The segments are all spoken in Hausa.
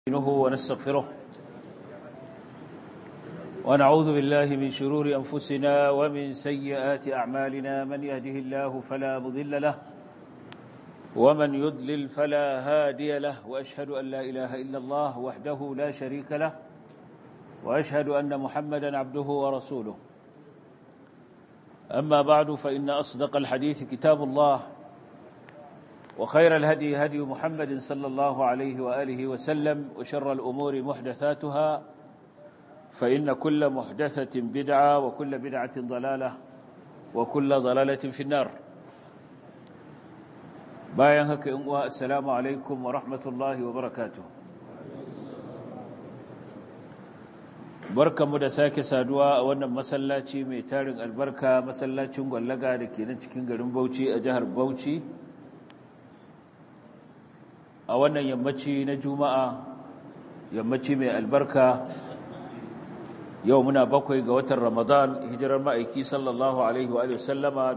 نستعينه ونستغفره ونعوذ بالله من شرور أنفسنا ومن سيئات أعمالنا من يهده الله فلا مضل له ومن يضلل فلا هادي له وأشهد أن لا إله إلا الله وحده لا شريك له وأشهد أن محمدا عبده ورسوله أما بعد فإن أصدق الحديث كتاب الله وخير الهدي هدي محمد صلى الله عليه وآله وسلم وشر الأمور محدثاتها فإن كل محدثة بدعة وكل بدعة ضلالة وكل ضلالة في النار باين هك السلام عليكم ورحمة الله وبركاته barkanmu da sake saduwa a wannan masallaci mai tarin albarka masallacin gwallaga da ke nan cikin garin Bauchi a jihar Bauchi a wannan yammaci na juma'a yammaci mai albarka yau muna bakwai ga watan ramadan hijirar ma'aiki sallallahu alaihi wa sallama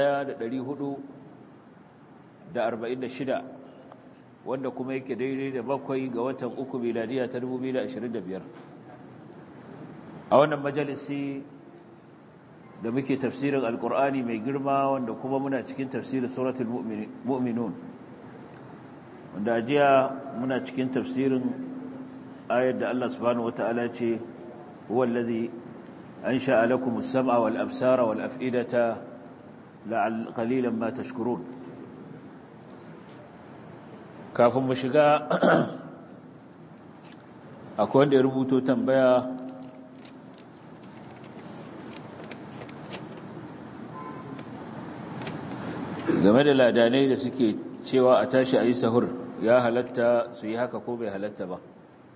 1446 wanda kuma yake daidai da bakwai ga watan uku miladiya ta 2025 a wannan majalisi da muke tafsirin alkur'ani mai girma wanda kuma muna cikin tafsirin suratul mu'minun wanda jiya muna cikin tafsirin ayar da Allah subhanahu wata'ala ce huwa allazi ansha'a lakum as-sam'a wal absara wal af'idata la'al qalilan ma tashkurun kafin mu shiga akwai wanda ya rubuto tambaya game da ladanai da suke cewa a tashi a yi sahur ya halatta su yi haka ko bai halatta ba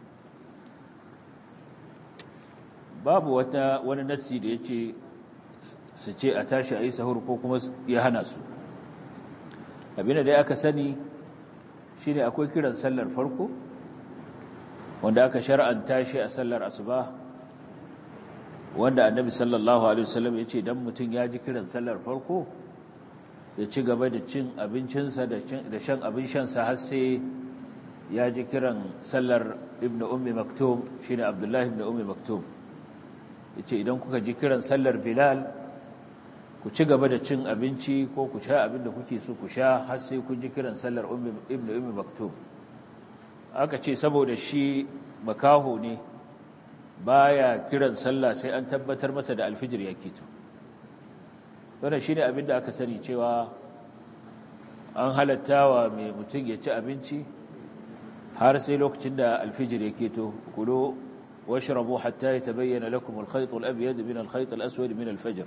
babu wata wani nassi da ya ce su ce a tashi a yi sahur ko kuma ya hana su abinda dai aka sani shi ne akwai kiran sallar farko wanda aka shar'anta shi a sallar asuba wanda annabi sallallahu alaihi wasallam ya ce dan mutum ya ji kiran sallar farko ya ci gaba da cin abincinsa da shan abin shansa har sai ya ji kiran sallar ibn ummi maktum shine abdullahi ibn ummi maktum yace idan kuka ji kiran sallar bilal ku ci gaba da cin abinci ko ku sha abin da kuke so ku sha har sai kun ji kiran sallar ibn ummi maktum aka ce saboda shi makaho ne baya kiran sallah sai an tabbatar masa da alfijir ya kito wannan shine abin da aka sani cewa an halattawa mai mutum ya ci abinci har sai lokacin da alfijir ya keto kulo washrabu hatta yatabayyana lakum al-khayt al-abyad min al-khayt al-aswad min al-fajr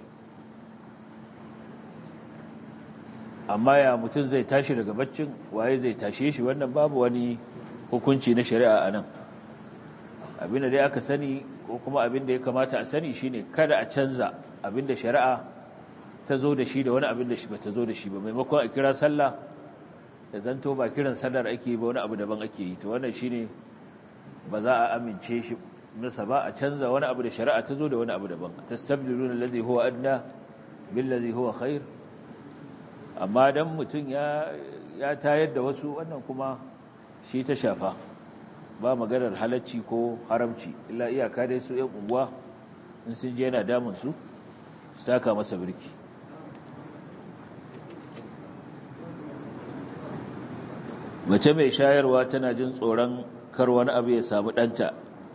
amma ya mutum zai tashi daga baccin waye zai tashe shi wannan babu wani hukunci na shari'a anan abin da dai aka sani ko kuma abin da ya kamata a sani shine kada a canza abin da shari'a ta zo da shi da wani abin da shi ba ta zo da shi ba maimakon a kira sallah da zanto ba kiran sallar ake ba wani abu daban ake yi to wannan shine ba za a amince shi nasa ba a canza wani abu da shari'a ta zo da wani abu daban tastabdiluna alladhi huwa adna billadhi huwa khair amma dan mutun ya ya tayar da wasu wannan kuma shi ta shafa ba maganar halacci ko haramci illa iyaka dai su yan unguwa in sun je yana damun su saka masa birki mace mai shayarwa tana jin tsoron kar wani abu ya samu ɗanta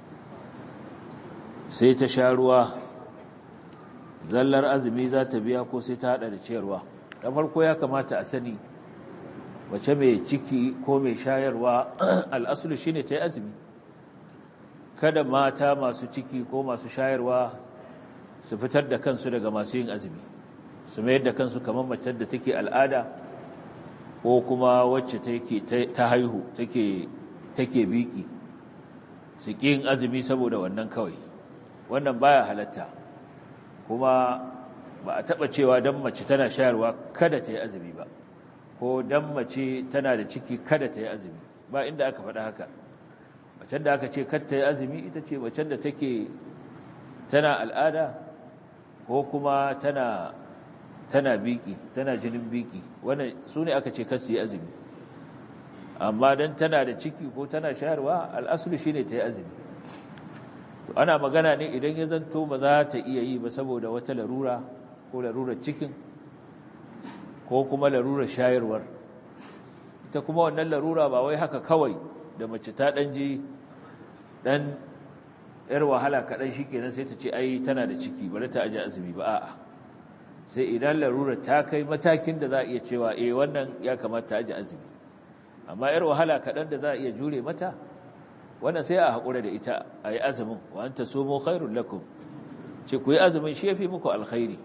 sai ta sha ruwa zallar azumi za ta biya ko sai ta haɗa da ciyarwa da farko ya kamata a sani mace mai ciki ko mai shayarwa al'asulu shine ta yi azumi kada mata masu ciki ko masu shayarwa su fitar da kansu daga masu yin azumi su mayar da kansu kamar mace da take al'ada ko kuma wacce ta haihu take biki su yin azumi saboda wannan kawai wannan baya halatta kuma ba a taɓa cewa don mace tana shayarwa kada ta yi azumi ba ko don mace tana da ciki kada ta yi azumi ba inda aka faɗa haka macen da aka ce kada ta yi azumi ita ce macen da take tana al'ada ko kuma tana tana biki tana jinin biki wannan su ne aka ce kasu yi azumi amma dan tana da ciki ko tana shayarwa al'asulu shine ta yi azumi to ana magana ne idan ya zanto ba za ta iya yi ba saboda wata larura ko larurar cikin ko kuma larurar shayarwar ita kuma wannan larura ba wai haka kawai da mace ta ɗan ji ɗan ‘yar wahala kaɗan shi kenan sai ta ce ai tana da ciki bari ta aji azumi ba a'a sai idan larurar ta kai matakin da za a iya cewa eh wannan ya kamata aji azumi amma ‘yar wahala kaɗan da za a iya jure mata wannan sai a haƙura da ita a yi azumin wa an ta somo khairun lakum ce ku yi azumin shi ya fi muku alkhairi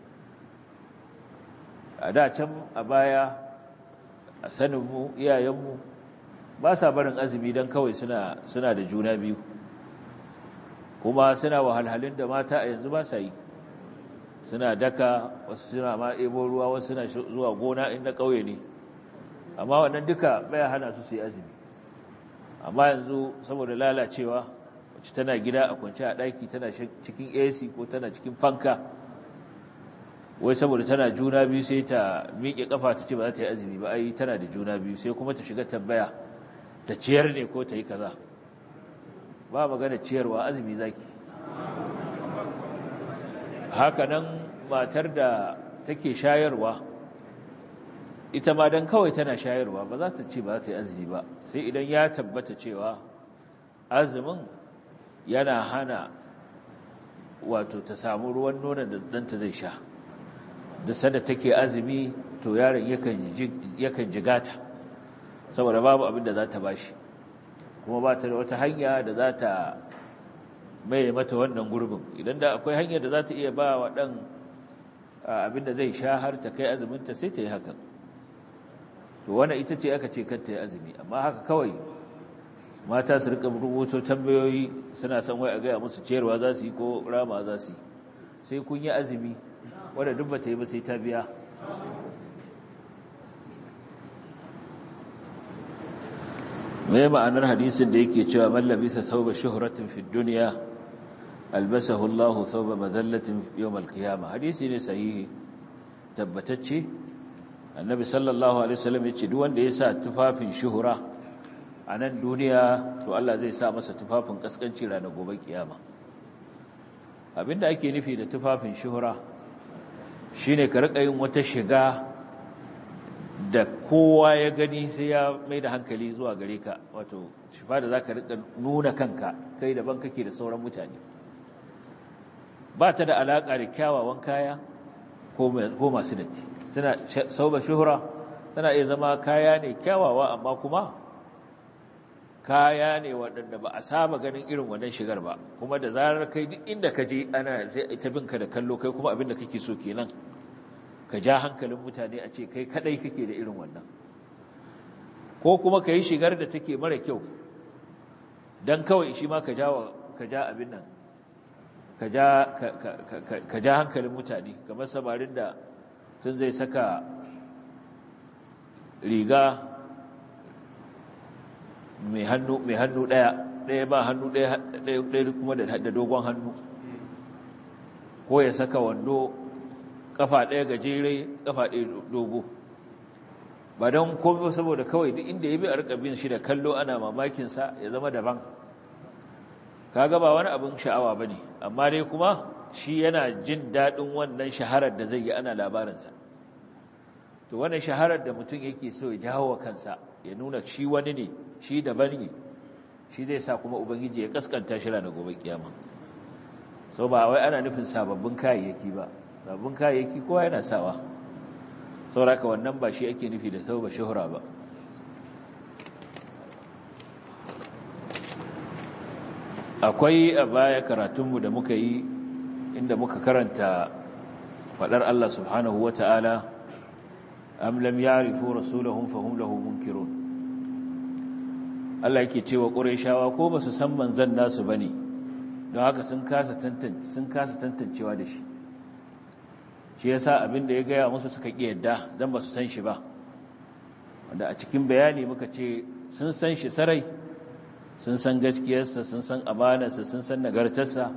a da can a baya a saninmu iyayenmu ba sa barin azumi don kawai suna da juna biyu kuma suna wahalhalun da mata a yanzu ba sa yi suna daka wasu suna ma ebo ruwa wasu suna zuwa gona inda ƙauye ne amma wannan duka baya hana su su yi azumi amma yanzu saboda lalacewa wacce tana gida a kwance a ɗaki tana cikin ac ko tana cikin fanka wai saboda tana juna biyu sai ta miƙe ƙafa ta ce ba za ta yi azumi ba ai tana da juna biyu sai kuma ta shiga tambaya ta ciyar ne ko ta yi kaza ba magana ciyarwa azumi zaki haka nan matar da take shayarwa ita ma dan kawai tana shayarwa ba za ta ce ba za ta yi azumi ba sai idan ya tabbata cewa azumin yana hana wato ta samu ruwan nonon da ɗanta zai sha da sanda take azumi to yaron yakan jigata saboda babu abin da za ta bashi kuma ba ta da wata hanya da za ta mai mata wannan gurbin idan da akwai hanyar da za ta iya ba wa ɗan abin da zai sha har ta kai azuminta sai ta yi hakan to wannan ita ce aka ce kar ta yi azumi amma haka kawai mata su rika rubuto tambayoyi suna son wai a gaya musu ciyarwa za su yi ko rama za su yi sai kun yi azumi wadda duk ba ta yi ba sai ta biya mai ma'anar hadisin da yake cewa mallabisa thawba shuhratin fi dunya albasahu Allah thawba madallatin yawm al-qiyamah hadisi ne sahihi tabbatacce annabi sallallahu alaihi wasallam yace duk wanda ya sa tufafin shuhura a nan duniya to Allah zai sa masa tufafin kaskanci ranar gobe kiyama abinda ake nufi da tufafin shuhura shine ka rika yin wata shiga da kowa ya gani sai ya mai da hankali zuwa gare ka wato shifa da za ka rika nuna kanka kai daban kake da sauran mutane ba ta da alaƙa da kyawawan kaya ko masu datti tana sauba shuhura tana iya zama kaya ne kyawawa amma kuma kaya ne waɗanda ba a saba ganin irin wannan shigar ba kuma da zarar kai duk inda ka je ana zai ita binka da kallo kai kuma abin da kake so kenan ka ja hankalin mutane a ce kai kadai kake da irin wannan ko kuma ka yi shigar da take mara kyau don kawai shi ma ka ja ka ja abin nan ka ja ka ja hankalin mutane kamar samarin da tun zai saka riga mai hannu mai hannu daya daya ba hannu daya daya kuma da dogon hannu ko ya saka wando kafa daya gajere kafa daya dogo ba don komai saboda kawai duk inda ya bi a rika bin shi da kallo ana mamakin sa ya zama daban kaga ba wani abin sha'awa bane amma dai kuma shi yana jin dadin wannan shaharar da zai yi ana labarinsa to wannan shaharar da mutum yake so ya jawo kansa ya nuna shi wani ne shi daban ne shi zai sa kuma ubangiji ya kaskanta shi ranar gobe kiyama so ba wai ana nufin sababbin kayayyaki ba sababbin kayayyaki kowa yana sawa sauraka wannan ba shi ake nufi da tauba shuhura ba akwai a baya karatunmu da muka yi inda muka karanta faɗar Allah subhanahu wa ta'ala am lam ya'rifu rasulahum fahum lahu munkirun Allah yake cewa Qurayshawa ko ba su san manzon nasu bane don haka sun kasa tantance sun kasa tantancewa da shi shi yasa abin da ya gaya musu suka ki yadda dan ba su san shi ba wanda a cikin bayani muka ce sun san shi sarai sun san gaskiyarsa sun san amanarsa sun san nagartarsa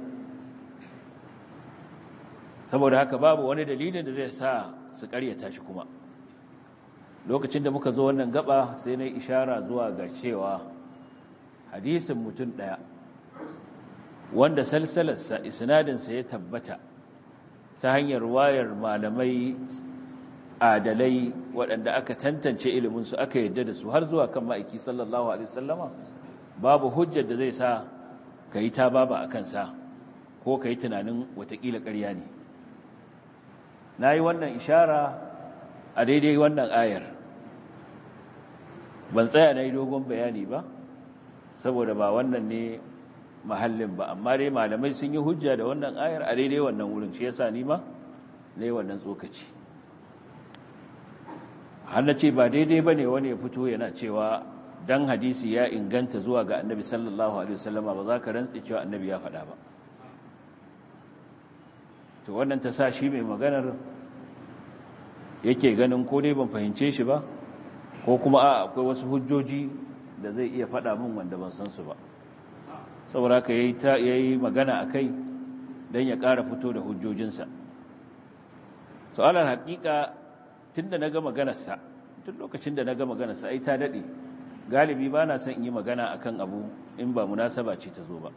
saboda haka babu wani dalilin da zai sa su karyata shi kuma lokacin da muka zo wannan gaba sai na ishara zuwa ga cewa hadisin mutum ɗaya wanda salsalarsa isnadinsa ya tabbata ta hanyar wayar malamai adalai waɗanda aka tantance iliminsu aka yadda da su har zuwa kan ma'aiki sallallahu alaihi wasallama babu hujjar da zai sa ka yi ta baba a kansa ko ka yi tunanin watakila ƙarya ne na yi wannan ishara a daidai wannan ayar ban tsaya na yi dogon bayani ba saboda ba wannan ne mahallin ba amma dai malamai sun yi hujja da wannan ayar a daidai wannan wurin shi yasa ni ma na yi wannan tsokaci har na ce ba daidai ba ne wani ya fito yana cewa dan hadisi ya inganta zuwa ga annabi sallallahu alaihi wasallama ba za ka rantsi cewa annabi ya faɗa ba to wannan ta sa shi mai maganar yake ganin ko dai ban fahimce shi ba ko kuma a akwai wasu hujjoji da zai iya faɗa min wanda ban san su ba saboda haka ya yi magana a kai don ya ƙara fito da hujjojinsa to alal haƙiƙa tun da na ga maganarsa tun lokacin da na ga maganarsa ai ta daɗe galibi ba na son in yi magana a kan abu in ba munasaba ce ta zo ba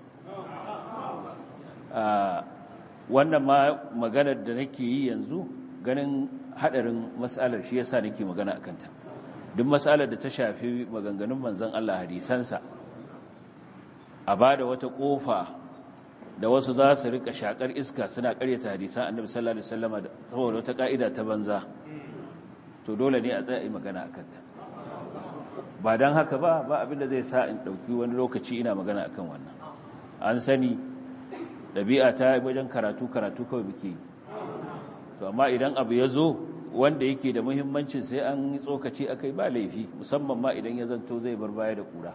wannan ma maganar da nake yi yanzu ganin haɗarin matsalar shi yasa nake magana a kanta duk matsalar da ta shafi maganganun manzan Allah hadisansa a ba da wata ƙofa da wasu za su rika shakar iska suna karyata hadisan annabi sallallahu alaihi wasallam saboda wata ka'ida ta banza to dole ne a tsaya magana akan ta ba dan haka ba ba abinda zai sa in dauki wani lokaci ina magana akan wannan an sani dabi'a ta wajen karatu karatu kawai muke yi to amma idan abu ya zo wanda yake da muhimmancin sai an yi tsokaci akai ba laifi musamman ma idan ya zanto zai bar baya da kura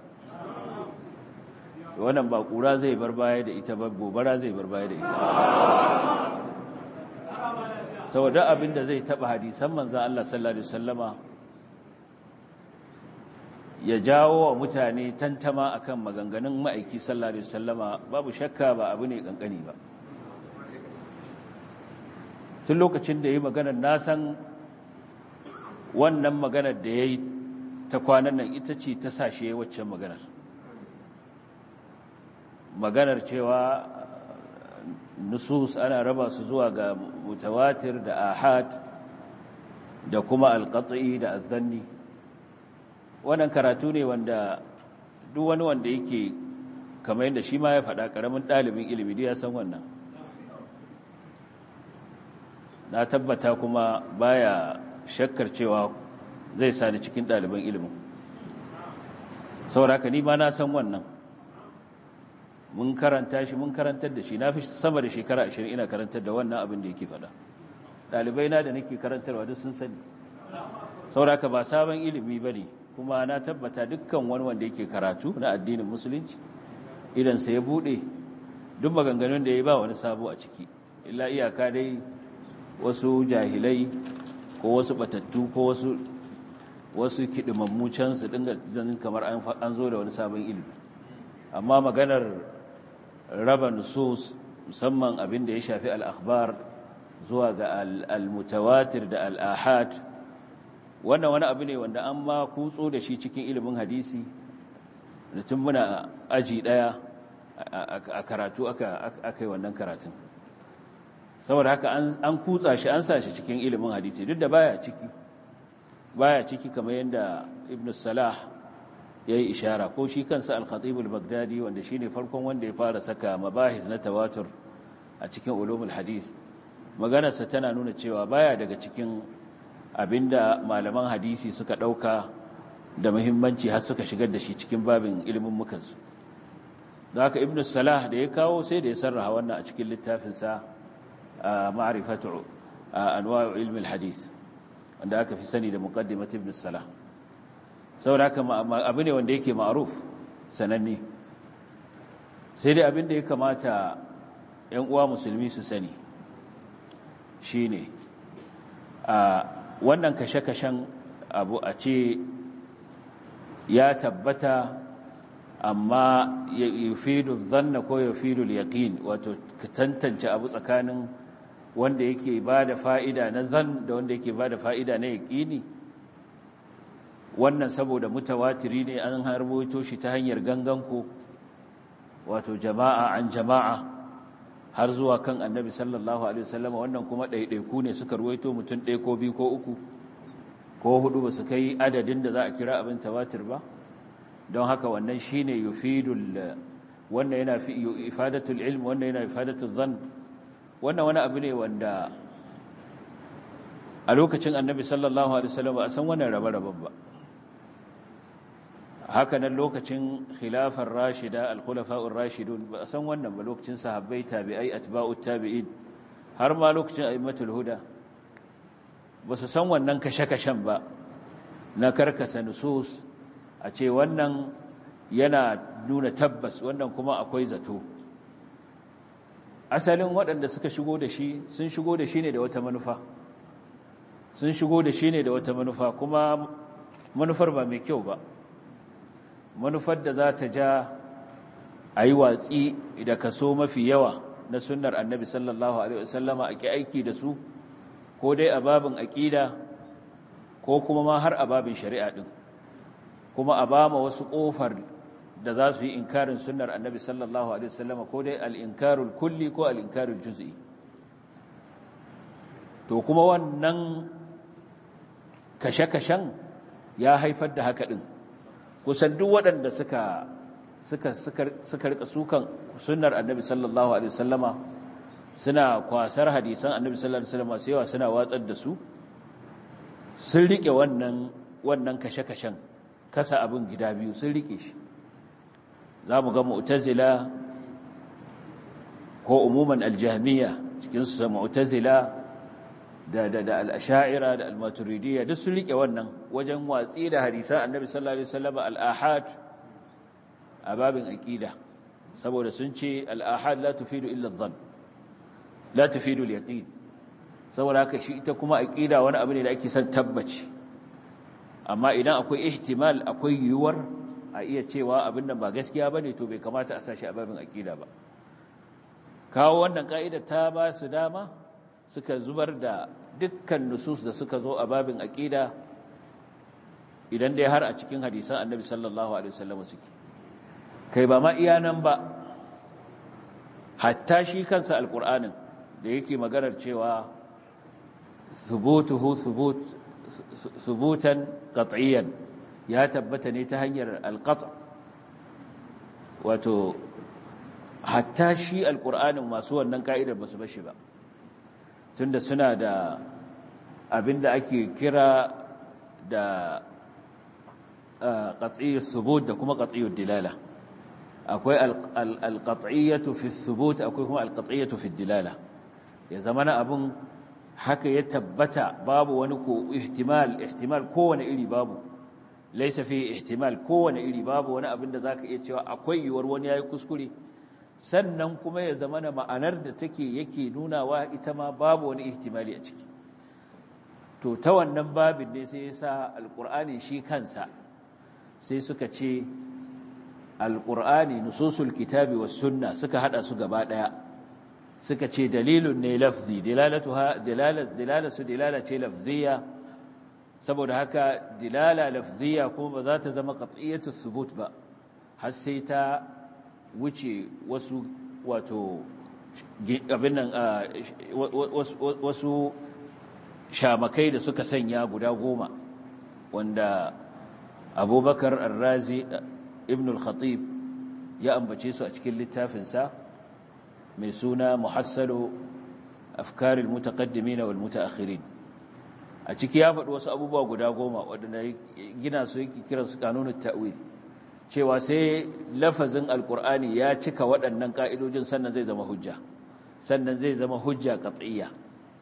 wannan ba kura zai bar baya da ita ba gobara zai bar baya da ita saboda abin da zai taba hadisan manzan Allah sallallahu alaihi wasallama ya jawo wa mutane tantama akan maganganun ma'aiki sallallahu alaihi wasallama babu shakka ba abu ne kankani ba tun lokacin da yi maganar nasan wannan maganar da ya yi ta kwanan nan ita ce ta sashe waccan maganar maganar cewa nusus ana raba su zuwa ga mutawatir da ahad da kuma alqat'i da azzanni wannan karatu ne wanda duk wani wanda yake kamar yadda shi ma ya faɗa ƙaramin ɗalibin ilimi da ya san wannan na tabbata kuma baya shakkar cewa zai sani cikin ɗaliban ilimin sauraka ni ma na san wannan mun karanta shi mun karantar da shi na fi sama da shekara ashirin ina karantar da wannan abin da yake faɗa ɗalibai na da nake karantarwa duk sun sani sauraka ba sabon ilimi ba ne kuma na tabbata dukkan wani wanda yake karatu na addinin musulunci idansa ya buɗe duk maganganun da ya ba wani sabo a ciki illa iyaka dai wasu jahilai ko wasu batattu ko wasu wasu kidimammu can su dinga zanin kamar an zo da wani sabon ilimi amma maganar raba nusus musamman abin da ya shafi al'akhbar zuwa ga al-mutawatir da al-ahad wannan wani abu ne wanda an ma kutso da shi cikin ilimin hadisi da tun muna aji daya a karatu aka yi wannan karatun saboda haka an kutsa shi an sa shi cikin ilimin hadisi duk da baya ciki baya ciki kamar yadda ibn salah ya yi ishara ko shi kansa al-khatib al-baghdadi wanda shine farkon wanda ya fara saka mabahis na tawatur a cikin ulumul hadith maganarsa tana nuna cewa baya daga cikin abinda malaman hadisi suka dauka da muhimmanci har suka shigar da shi cikin babin ilimin mukansu da haka ibn salah da ya kawo sai da ya sarraha wannan a cikin littafinsa ma'rifatu anwa'u ilmi al-hadith wanda aka fi sani da muqaddimat ibn salah saboda haka abu ne wanda yake ma'ruf sananne sai dai abin da ya kamata ƴan uwa musulmi su sani shine a wannan kashe-kashen abu a ce ya tabbata amma ya yufidu zanna ko yufidu yaqin wato ka tantance abu tsakanin wanda yake ba da fa'ida na zan da wanda yake ba da fa'ida na yaƙini wannan saboda mutawatiri ne an harboto shi ta hanyar ganganku wato jama'a an jama'a har zuwa kan annabi sallallahu alaihi wasallam wannan kuma ɗaiɗaiku ne suka ruwaito mutum ɗaya ko biyu ko uku ko hudu ba su kai adadin da za a kira abin tawatir ba don haka wannan shine yufidul wannan yana fi ifadatul ilm wannan yana ifadatul dhann wannan wani abu ne wanda a lokacin annabi sallallahu alaihi wasallam ba a san wannan rabe-raben ba haka nan lokacin khilafar rashida al-khulafa'ur rashidun ba a san wannan ba lokacin sahabbai tabi'ai atba'ut tabi'in har ma lokacin a'immatul huda ba su san wannan kashe-kashen ba na karkasa nusus a ce wannan yana nuna tabbas wannan kuma akwai zato asalin waɗanda suka shigo da shi sun shigo da shi ne da wata manufa sun shigo da shi ne da wata manufa kuma manufar ba mai kyau ba manufar da za ta ja a yi watsi da kaso mafi yawa na sunnar annabi sallallahu alaihi wasallama a ki aiki da su ko dai a babin aƙida ko kuma ma har a babin shari'a ɗin kuma a ba ma wasu ƙofar da za su yi inkarin sunnar annabi sallallahu alaihi wasallama ko dai al'inkarul kulli ko al'inkarul juz'i to kuma wannan kashe-kashen ya haifar da haka ɗin kusan duk waɗanda suka suka suka rika sukan sunnar annabi sallallahu alaihi wasallama suna kwasar hadisan annabi sallallahu alaihi wasallama sai yawa suna watsar da su sun rike wannan wannan kashe-kashen kasa abin gida biyu sun rike shi za mu ga mu'tazila ko umuman aljahmiya cikin su mu'tazila da da da al-ash'ira da al-maturidiyya duk sun rike wannan wajen watsi da hadisan annabi sallallahu alaihi wasallam al-ahad a babin aqida saboda sun ce al-ahad la tufidu illa adh-dhann la tufidu al-yaqin saboda haka shi ita kuma aqida wani abu ne da ake son tabbaci amma idan akwai ihtimal akwai yiwuwar a iya cewa abin nan ba gaskiya bane to bai kamata a sashi a babin aqida ba kawo wannan ka'ida ta ba su dama suka zubar da dukkan nusus da suka zo a babin aqida idan dai har a cikin hadisan annabi sallallahu alaihi wasallam suke kai ba ma iya nan ba hatta shi kansa alqur'anin da yake maganar cewa thubutuhu thubut thubutan qat'iyan ya tabbata ne ta hanyar alqat' wato hatta shi alqur'anin masu wannan ka'idar basu bashi ba tunda suna da abinda ake kira da qat'iyyus subut da kuma qat'iyyud dilala akwai alqat'iyyatu fi subut akwai kuma alqat'iyyatu fi dilala ya zamana abun haka ya tabbata babu wani ko ihtimal ihtimal kowane iri babu laysa fi ihtimal kowane iri babu wani abin da zaka iya cewa akwai yiwuwar wani yayi kuskure sannan kuma ya zamana ma'anar da take yake nunawa ita ma babu wani ihtimali a ciki to ta wannan babin ne sai yasa alqur'ani shi kansa sai suka ce alqur'ani nususul kitabi was sunna suka hada su gaba daya suka ce dalilun ne lafzi dilalatuha dilalat dilalatu dilala ce lafziya saboda haka dilala lafziya kuma ba za ta zama qat'iyatu thubut ba har sai ta wuce wasu wato abin nan wasu shamakai da suka sanya guda goma wanda abubakar arrazi ibn al-khatib ya ambace su a cikin littafinsa mai suna muhassalu afkaril mutaqaddimin wal mutaakhirin a ciki ya faɗi wasu abubuwa guda goma waɗanda gina su yake kiransu kanunut ta'wil cewa sai lafazin alkur'ani ya cika waɗannan ƙa'idojin sannan zai zama hujja sannan zai zama hujja qat'iyya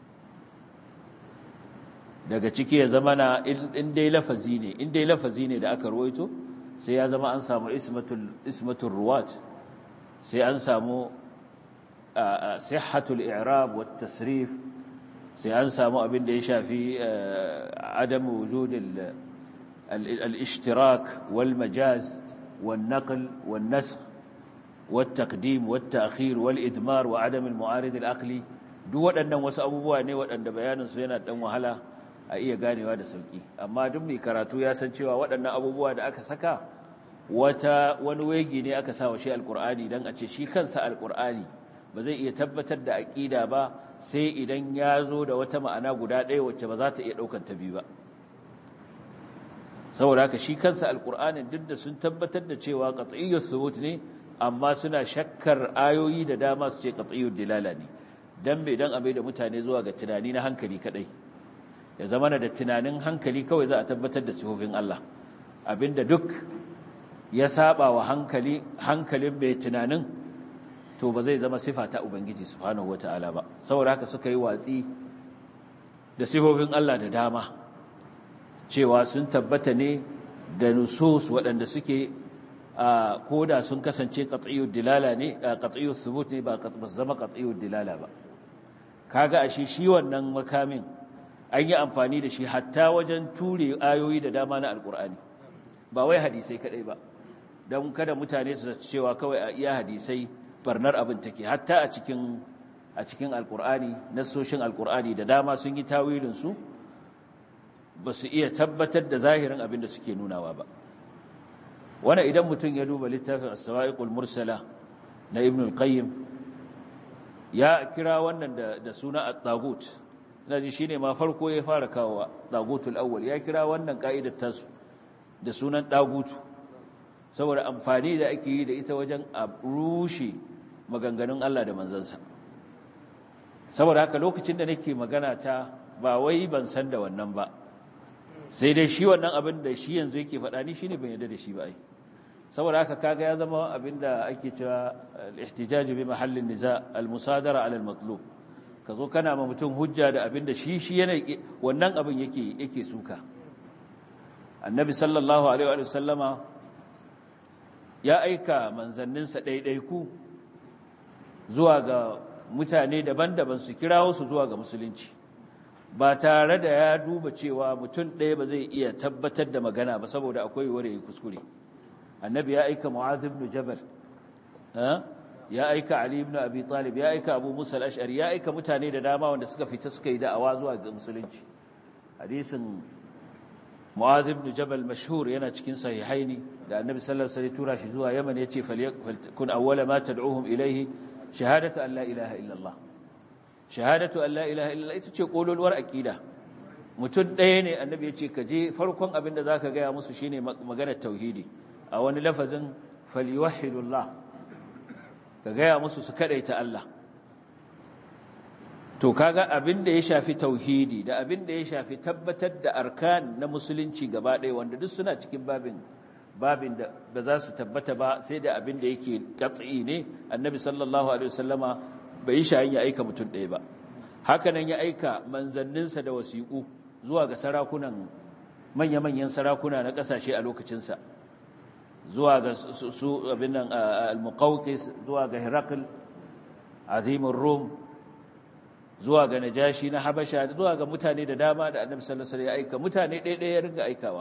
daga ciki ya zama na in dai lafazi ne in dai lafazi ne da aka ruwaito sai ya zama an samu ismatul ismatul ruwat sai an samu sihhatul i'rab wat tasrif sai an samu abin da ya shafi adam wujudil al-ishtirak wal majaz والنقل والنسخ والتقديم والتأخير والإدمار وعدم المعارض العقلي duk waɗannan wasu abubuwa ne waɗanda bayaninsu yana ɗan wahala a iya ganewa da sauki amma duk mai karatu ya san cewa waɗannan abubuwa da aka saka wata wani wegi ne aka sa wa shi alkur'ani don a ce shi kansa alkur'ani ba zai iya tabbatar da aƙida ba sai idan ya zo da wata ma'ana guda ɗaya wacce ba za ta iya ɗaukar ta biyu ba saboda haka shi kansa alkur'anin duk da sun tabbatar da cewa qat'iyyus subut ne amma suna shakkar ayoyi da dama su ce qat'iyyud dilala ne dan bai dan abai da mutane zuwa ga tunani na hankali kadai ya zama da tunanin hankali kawai za a tabbatar da sifofin Allah abinda duk ya saba wa hankali hankalin mai tunanin to ba zai zama sifa ta ubangiji subhanahu wataala ba saboda haka suka yi watsi da sifofin Allah da dama cewa sun tabbata ne da nusus waɗanda suke koda sun kasance qat'iyyud dilala ne qat'iyyus thubut ne ba zama qat'iyyud dilala ba kaga ashe shi wannan makamin an yi amfani da shi hatta wajen ture ayoyi da dama na alkur'ani ba wai hadisai kadai ba don kada mutane su cewa kawai a iya hadisai barnar abin take hatta a cikin a cikin alkur'ani nassoshin alkur'ani da dama sun yi tawilin su ba su iya tabbatar da zahirin abin da suke nunawa ba wannan idan mutum ya duba littafin as-sawa'iqul mursala na ibn al-qayyim ya kira wannan da, da suna at-tagut ina ji shine ma farko ya fara kawowa tagutul awwal ya kira wannan ka'idar tasu da sunan dagutu saboda amfani da ake yi da ita wajen a rushe maganganun Allah da manzansa saboda haka lokacin da nake magana ta ba wai ban san da wannan ba sai dai shi wannan abin da shi yanzu yake faɗa ni shine ban yarda da shi ba ai saboda haka kaga ya zama abin da ake cewa al-ihtijaj bi mahallin niza al-musadara ala al-matlub ka zo kana ma mutum hujja da abin da shi shi yana wannan abin yake yake suka annabi sallallahu alaihi wa sallama ya aika manzanninsa ɗaiɗaiku zuwa ga mutane daban-daban su kirawo su zuwa ga musulunci ba tare da ya duba cewa mutum ɗaya ba zai iya tabbatar da magana ba saboda akwai ware ya kuskure annabi ya aika mu'az ibn jabal ya aika ali ibn abi talib ya aika abu musa al-ash'ari ya aika mutane da dama wanda suka fita suka yi da'awa zuwa ga musulunci hadisin mu'az ibn jabal mashhur yana cikin sahihaini da annabi sallallahu alaihi wasallam tura shi zuwa yaman yace falyakun awwala ma tad'uhum ilayhi shahadatu an la ilaha illa allah shahadatu an la ilaha illa ita ce kololuwar aqida mutum ɗaya ne annabi ya ce ka je farkon abin da zaka gaya musu shine maganar tauhidi a wani lafazin falyuwahhidullah ka gaya musu su kadaita Allah to kaga abin da ya shafi tauhidi da abin da ya shafi tabbatar da arkan na musulunci gaba ɗaya wanda duk suna cikin babin babin da ba za su tabbata ba sai da abin da yake katsi ne annabi sallallahu alaihi wasallama bai yi shayin ya aika mutum ɗaya ba haka nan ya aika manzanninsa da wasiƙu zuwa ga sarakunan manya-manyan sarakuna na ƙasashe a lokacinsa zuwa ga su abin nan al-muqawqis zuwa ga hirakl azimin rum zuwa ga najashi na habasha zuwa ga mutane da dama da annabi sallallahu alaihi wasallam ya aika mutane ɗaya ya ringa aikawa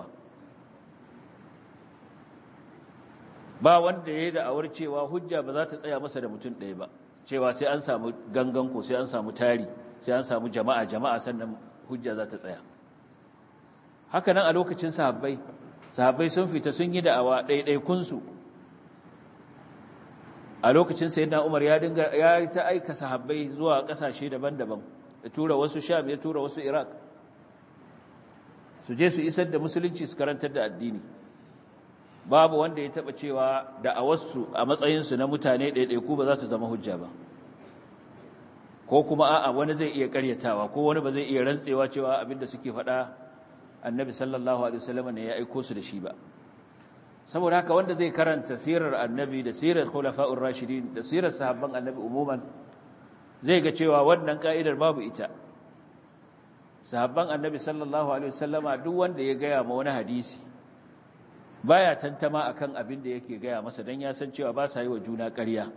ba wanda ya yi da'awar cewa hujja ba za ta tsaya masa da mutum ɗaya ba cewa sai an samu gangan ko sai an samu tari sai an samu jama'a jama'a sannan hujja za ta tsaya haka nan a lokacin sahabbai sahabbai sun fita sun yi da'awa ɗaiɗaikunsu a lokacin sayyidina Umar ya dinga ya ta aika sahabbai zuwa kasashe daban-daban ya tura wasu Sham ya tura wasu Iraq su je su isar da musulunci su karantar da addini babu wanda ya taba cewa da a wasu a matsayin su na mutane ɗaiɗaiku ba za su zama hujja ba ko kuma a'a wani zai iya karyatawa ko wani ba zai iya rantsewa cewa abinda suke faɗa annabi sallallahu alaihi wasallam ne ya aiko su da shi ba saboda haka wanda zai karanta sirar annabi da sirar khulafa'ur rashidin da sirar sahabban annabi umuman zai ga cewa wannan ka'idar babu ita sahabban annabi sallallahu alaihi wasallama duk wanda ya gaya ma wani hadisi baya tantama akan abin da yake gaya masa dan ya san cewa ba sa yi wa juna ƙarya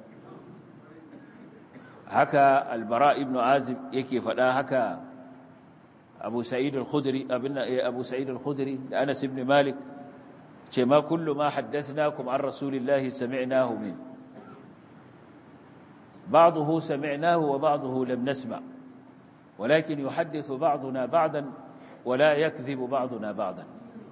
haka albara ibn azib yake faɗa haka abu sa'id al-khudri abin abu sa'id al-khudri da anas ibn malik ce ma kullu ma haddathnakum an rasulillahi sami'nahu min ba'dahu sami'nahu wa ba'dahu lam nasma' ولكن يحدث بعضنا بعضا wala yakdhibu ba'duna ba'dan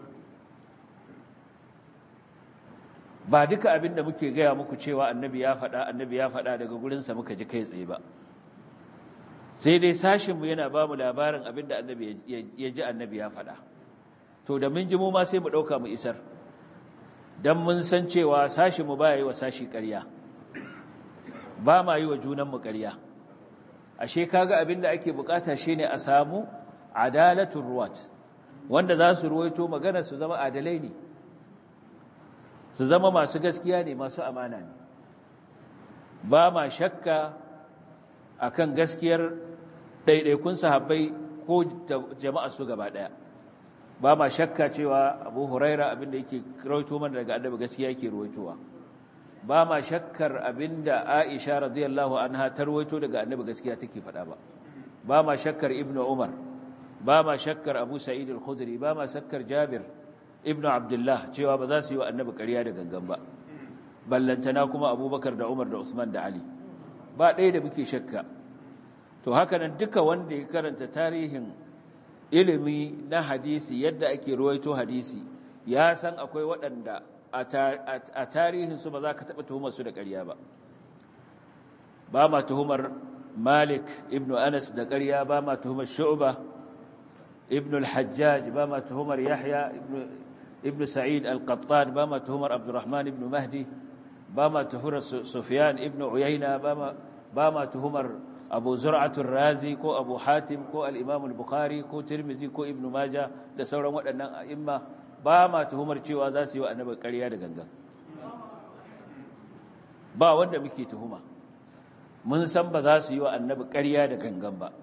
ba duka abin da muke gaya muku cewa annabi ya faɗa annabi ya faɗa daga gurinsa muka ji kai tsaye ba sai dai sashinmu yana ba mu labarin abin da annabi ya ji annabi ya faɗa to da mun ji mu ma sai mu ɗauka mu isar don mun san cewa sashinmu ba yi wa sashi ƙarya ba ma yi wa junanmu ƙarya ashe kaga abin da ake bukata shine a samu adalatun ruwat wanda za su ruwaito magana su zama adalai ne su zama masu gaskiya ne masu amana ne ba ma shakka akan gaskiyar ɗaiɗaikun sahabbai ko jama'a su gaba ɗaya ba ma shakka cewa abu huraira abinda yake rawaito mana daga annabi gaskiya yake rawaitowa ba ma shakkar abinda aisha radiyallahu anha ta rawaito daga annabi gaskiya take faɗa ba ba ma shakkar ibnu umar ba ma shakkar abu sa'id al-khudri ba ma shakkar jabir ibn abdullah cewa ba za su yi wa annabi ƙarya da gangan ba ballantana kuma abubakar da umar da usman da ali ba ɗaya da muke shakka to haka nan duka wanda ya karanta tarihin ilimi na hadisi yadda ake ruwaito hadisi ya san akwai waɗanda a tarihinsu ba za ka taɓa tuhumar su da ƙarya ba ba ma tuhumar malik ibn anas da ƙarya ba ma tuhumar shu'ba ibn al-hajjaj ba ma tuhumar yahya ibn ابن سعيد القطان باما تهمر عبد الرحمن بن مهدي باما تهمر سفيان ابن عيينة باما, باما تهمر أبو زرعة الرازي كو أبو حاتم كو الإمام البخاري كو ترمزي كو ابن ماجة da sauran waɗannan a'imma ba ma tuhumar cewa za su yi wa annabi ƙarya da gangan ba wanda muke tuhuma mun san ba za su yi wa annabi ƙarya da gangan ba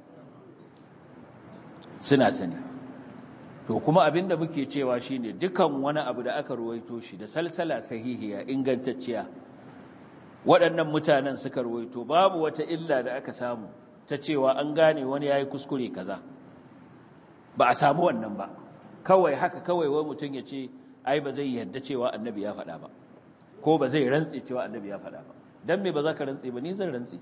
suna sani to kuma abin da muke cewa shine dukan wani abu da aka ruwaito shi da salsala sahihiya ingantacciya waɗannan mutanen suka ruwaito babu wata illa da aka samu ta cewa an gane wani yayi kuskure kaza ba a samu wannan ba kawai haka kawai wai mutum ya ce ai ba zai yarda cewa annabi ya faɗa ba ko ba zai rantse cewa annabi ya faɗa ba dan me ba za ka rantse ba ni zan rantse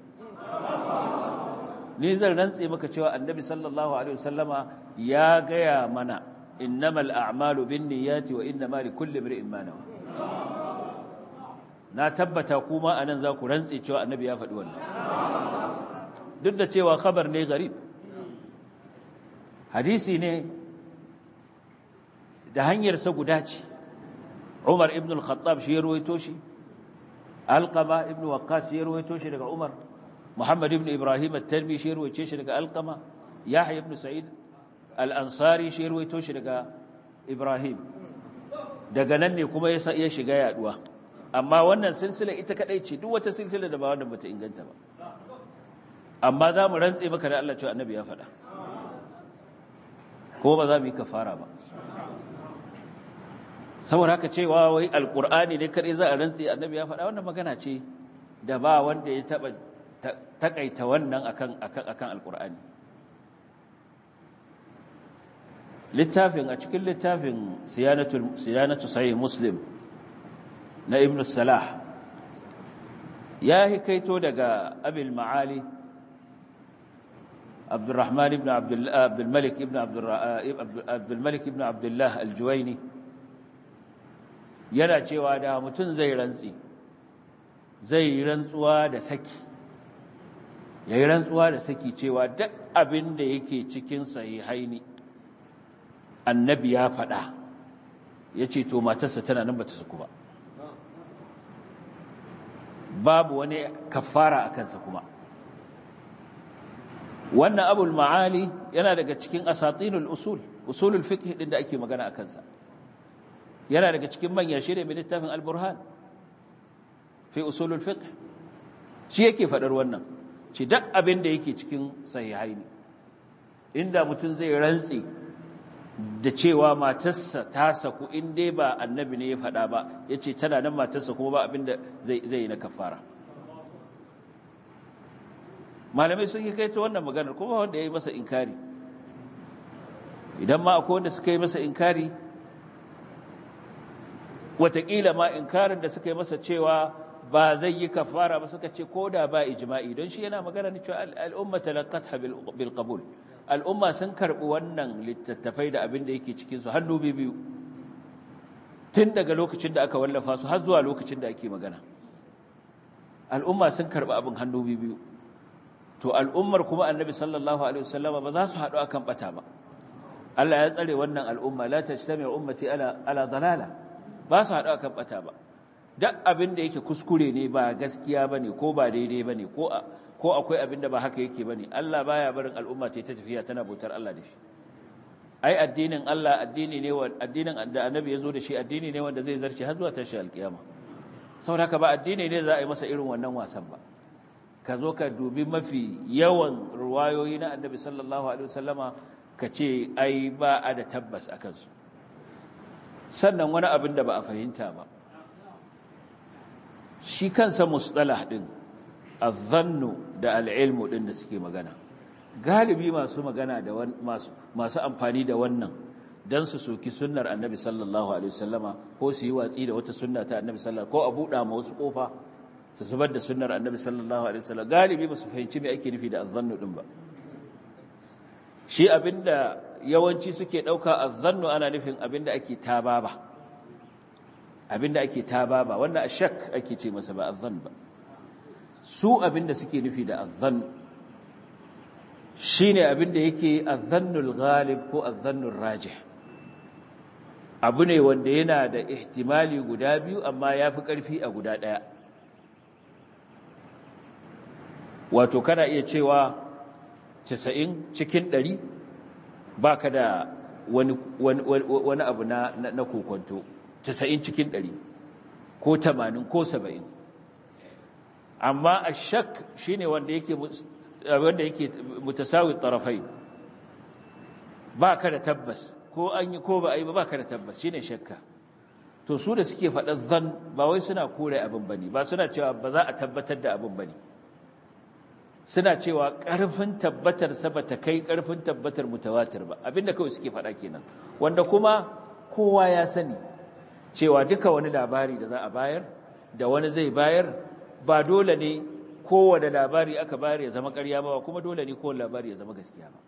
ni zan rantse maka cewa annabi sallallahu alaihi wasallama ya gaya mana innamal a'malu binniyati wa innamal likulli imrin ma nawa na tabbata kuma anan za ku rantse cewa annabi ya faɗi wannan duk da cewa khabar ne garib hadisi ne da hanyar sa guda ce Umar ibn al-Khattab shi ya ruwaito shi Alqama ibn Waqqas ya ruwaito shi daga Umar Muhammad ibn Ibrahim at-Talbi shi ruwaice shi daga Alqama Yahya ibn Sa'id al-Ansari shi ruwaito shi daga Ibrahim daga nan ne kuma ya shiga yaduwa amma wannan silsila ita kadai ce duk wata silsila da ba wannan bata inganta ba amma za mu rantse maka da Allah cewa annabi ya faɗa ko ba za mu yi kafara ba saboda haka cewa wai alqur'ani ne kadai za a rantse annabi ya faɗa wannan magana ce da ba wanda ya taba takaita wannan akan akan akan alqur'ani littafin a cikin littafin siyanatul siyanatu sahih muslim na ibn salah ya hikaito daga abil ma'ali abdurrahman ibn abdul malik ibn abdul malik ibn abdullah al-juwayni yana cewa da mutum zai rantsi zai rantsuwa da saki ya yi rantsuwa da saki cewa duk abin da yake cikin sahihaini annabi ya faɗa ya ce to matarsa tana nan ba ta saku ba babu wani kafara a kansa kuma wannan abul ma'ali yana daga cikin asatinul usul usulul fiqh din da ake magana a kansa yana daga cikin manyan shirye mai littafin al-burhan fi usulul fiqh shi yake faɗar wannan ci duk abin da yake cikin sahihai ne inda mutum zai rantsi da cewa matarsa ta saku in dai ba annabi ne ya faɗa ba ya ce tana nan matarsa kuma ba abin da zai yi na kafara malamai sun yi kai ta wannan maganar kuma wanda ya yi masa inkari idan ma akwai wanda suka yi masa inkari watakila ma inkarin da suka yi masa cewa ba zai yi kafara ba suka ce ko da ba ijma'i don shi yana magana ne cewa al'umma talaqatha bil qabul al'umma sun karɓi wannan littattafai da abin da yake cikinsu hannu biyu tun daga lokacin da aka wallafa su har zuwa lokacin da ake magana al'umma sun karɓi abin hannu biyu to al'ummar kuma annabi sallallahu alaihi wasallama ba za su haɗu akan bata ba Allah ya tsare wannan al'umma la tajtami ummati ala ala dalala ba su haɗu akan bata ba duk abin da yake kuskure ne ba gaskiya bane ko ba daidai bane ko ko akwai abin da ba haka yake bane Allah baya barin al'umma ta tafiya tana bautar Allah da shi ai addinin Allah addini ne wa addinin da annabi ya zo da shi addini ne wanda zai zarce har zuwa tashi alkiyama saboda haka ba addini ne za a yi masa irin wannan wasan ba ka zo ka dubi mafi yawan ruwayoyi na annabi sallallahu alaihi wasallama ka ce ai ba a da tabbas a kansu sannan wani abin da ba a fahimta ba shi kansa mustalah din azzannu da al'ilmu din da suke magana galibi masu magana da masu masu amfani da wannan dan su soki sunnar annabi sallallahu alaihi wasallama ko su yi watsi da wata sunna ta annabi sallallahu ko a buɗa ma wasu kofa su zubar da sunnar annabi sallallahu alaihi wasallam galibi ba su fahimci me ake nufi da azzannu din ba shi abinda yawanci suke dauka azzannu ana nufin abinda ake tababa abinda ake tababa wannan ashak ake ce masa ba azzan ba su abinda suke nufi da azzan shine abinda yake azzannul ghalib ko azzannul rajih abu ne wanda yana da ihtimali guda biyu amma yafi karfi a guda daya wato kana iya cewa 90 cikin 100 baka da wani wani abu na na kokonto 90 cikin 100 ko 80 ko 70 amma ashak shine wanda yake wanda yake mutasawi tarafai baka da tabbas ko an yi ko ba a yi ba baka da tabbas shine shakka to su da suke faɗa zan ba wai suna kore abin bane ba suna cewa ba za a tabbatar da abin bane suna cewa ƙarfin tabbatar sa bata kai ƙarfin tabbatar mutawatir ba abinda kawai suke faɗa kenan wanda kuma kowa ya sani cewa duka wani labari da za a bayar da wani zai bayar ba dole ne kowane labari aka bayar ya zama ƙarya ba kuma dole ne kowane labari ya zama gaskiya ba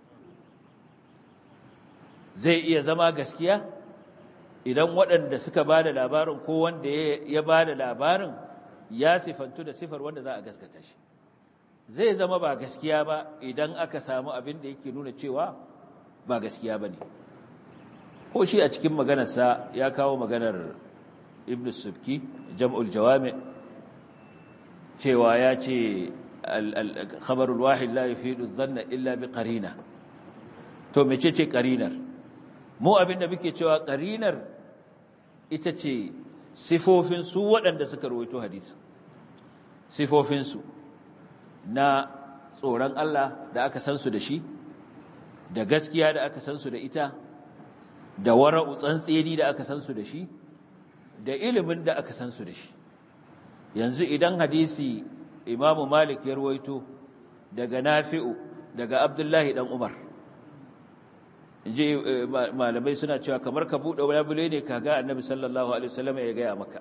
zai iya zama gaskiya idan waɗanda suka ba da labarin ko wanda ya ba da labarin ya sifantu da sifar wanda za a gaskata shi zai zama ba gaskiya ba idan aka samu abin da yake nuna cewa ba gaskiya ba ne ko shi a cikin maganarsa ya kawo maganar ibn subki jam'ul jawami cewa ya ce khabarul wahid la yufidu dhanna illa bi qarina to mece ce qarinar mu abinda muke cewa qarinar ita ce sifofin su waɗanda suka rawaito hadisi sifofin su na tsoron Allah da aka san su da shi da gaskiya da aka san su da ita da wara'u tsantseni da aka san su da shi da ilimin da aka san su da shi yanzu idan hadisi imamu malik ya ruwaito daga nafi'u daga abdullahi dan umar inji malamai suna cewa kamar ka buɗe labule ne ka ga annabi sallallahu alaihi wasallam ya gaya maka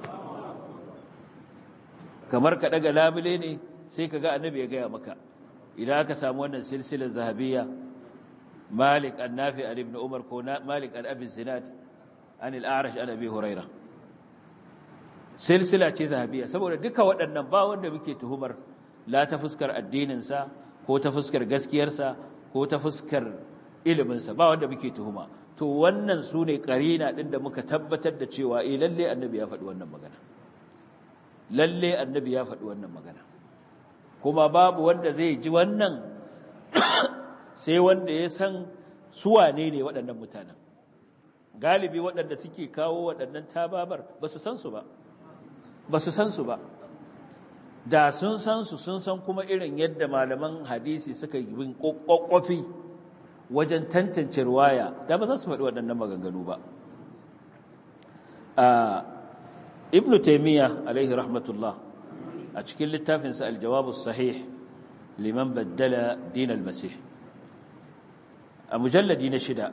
kamar ka daga labule ne sai ka ga annabi ya gaya maka idan aka samu wannan silsilar zahabiyya malik an-nafi an ibn umar ko malik an abi zinad an al-a'rash an abi hurairah silsila ce zahabiya saboda duka waɗannan ba wanda muke tuhumar la ta fuskar addininsa ko ta fuskar gaskiyarsa ko ta fuskar iliminsa ba wanda muke tuhuma to wannan su ne ƙarina ɗin da muka tabbatar da cewa eh lalle annabi ya faɗi wannan magana lalle annabi ya faɗi wannan magana kuma babu wanda zai ji wannan sai wanda ya san su wane ne waɗannan mutanen galibi waɗanda suke kawo waɗannan tababar ba su san su ba ba su san su ba da sun san su sun san kuma irin yadda malaman hadisi suka yi bin kokkofi wajen tantance ruwaya da ba za su faɗi waɗannan maganganu ba ibn taymiya alaihi rahmatullah a cikin littafinsa aljawab sahih liman baddala din al-masih a mujalladi na shida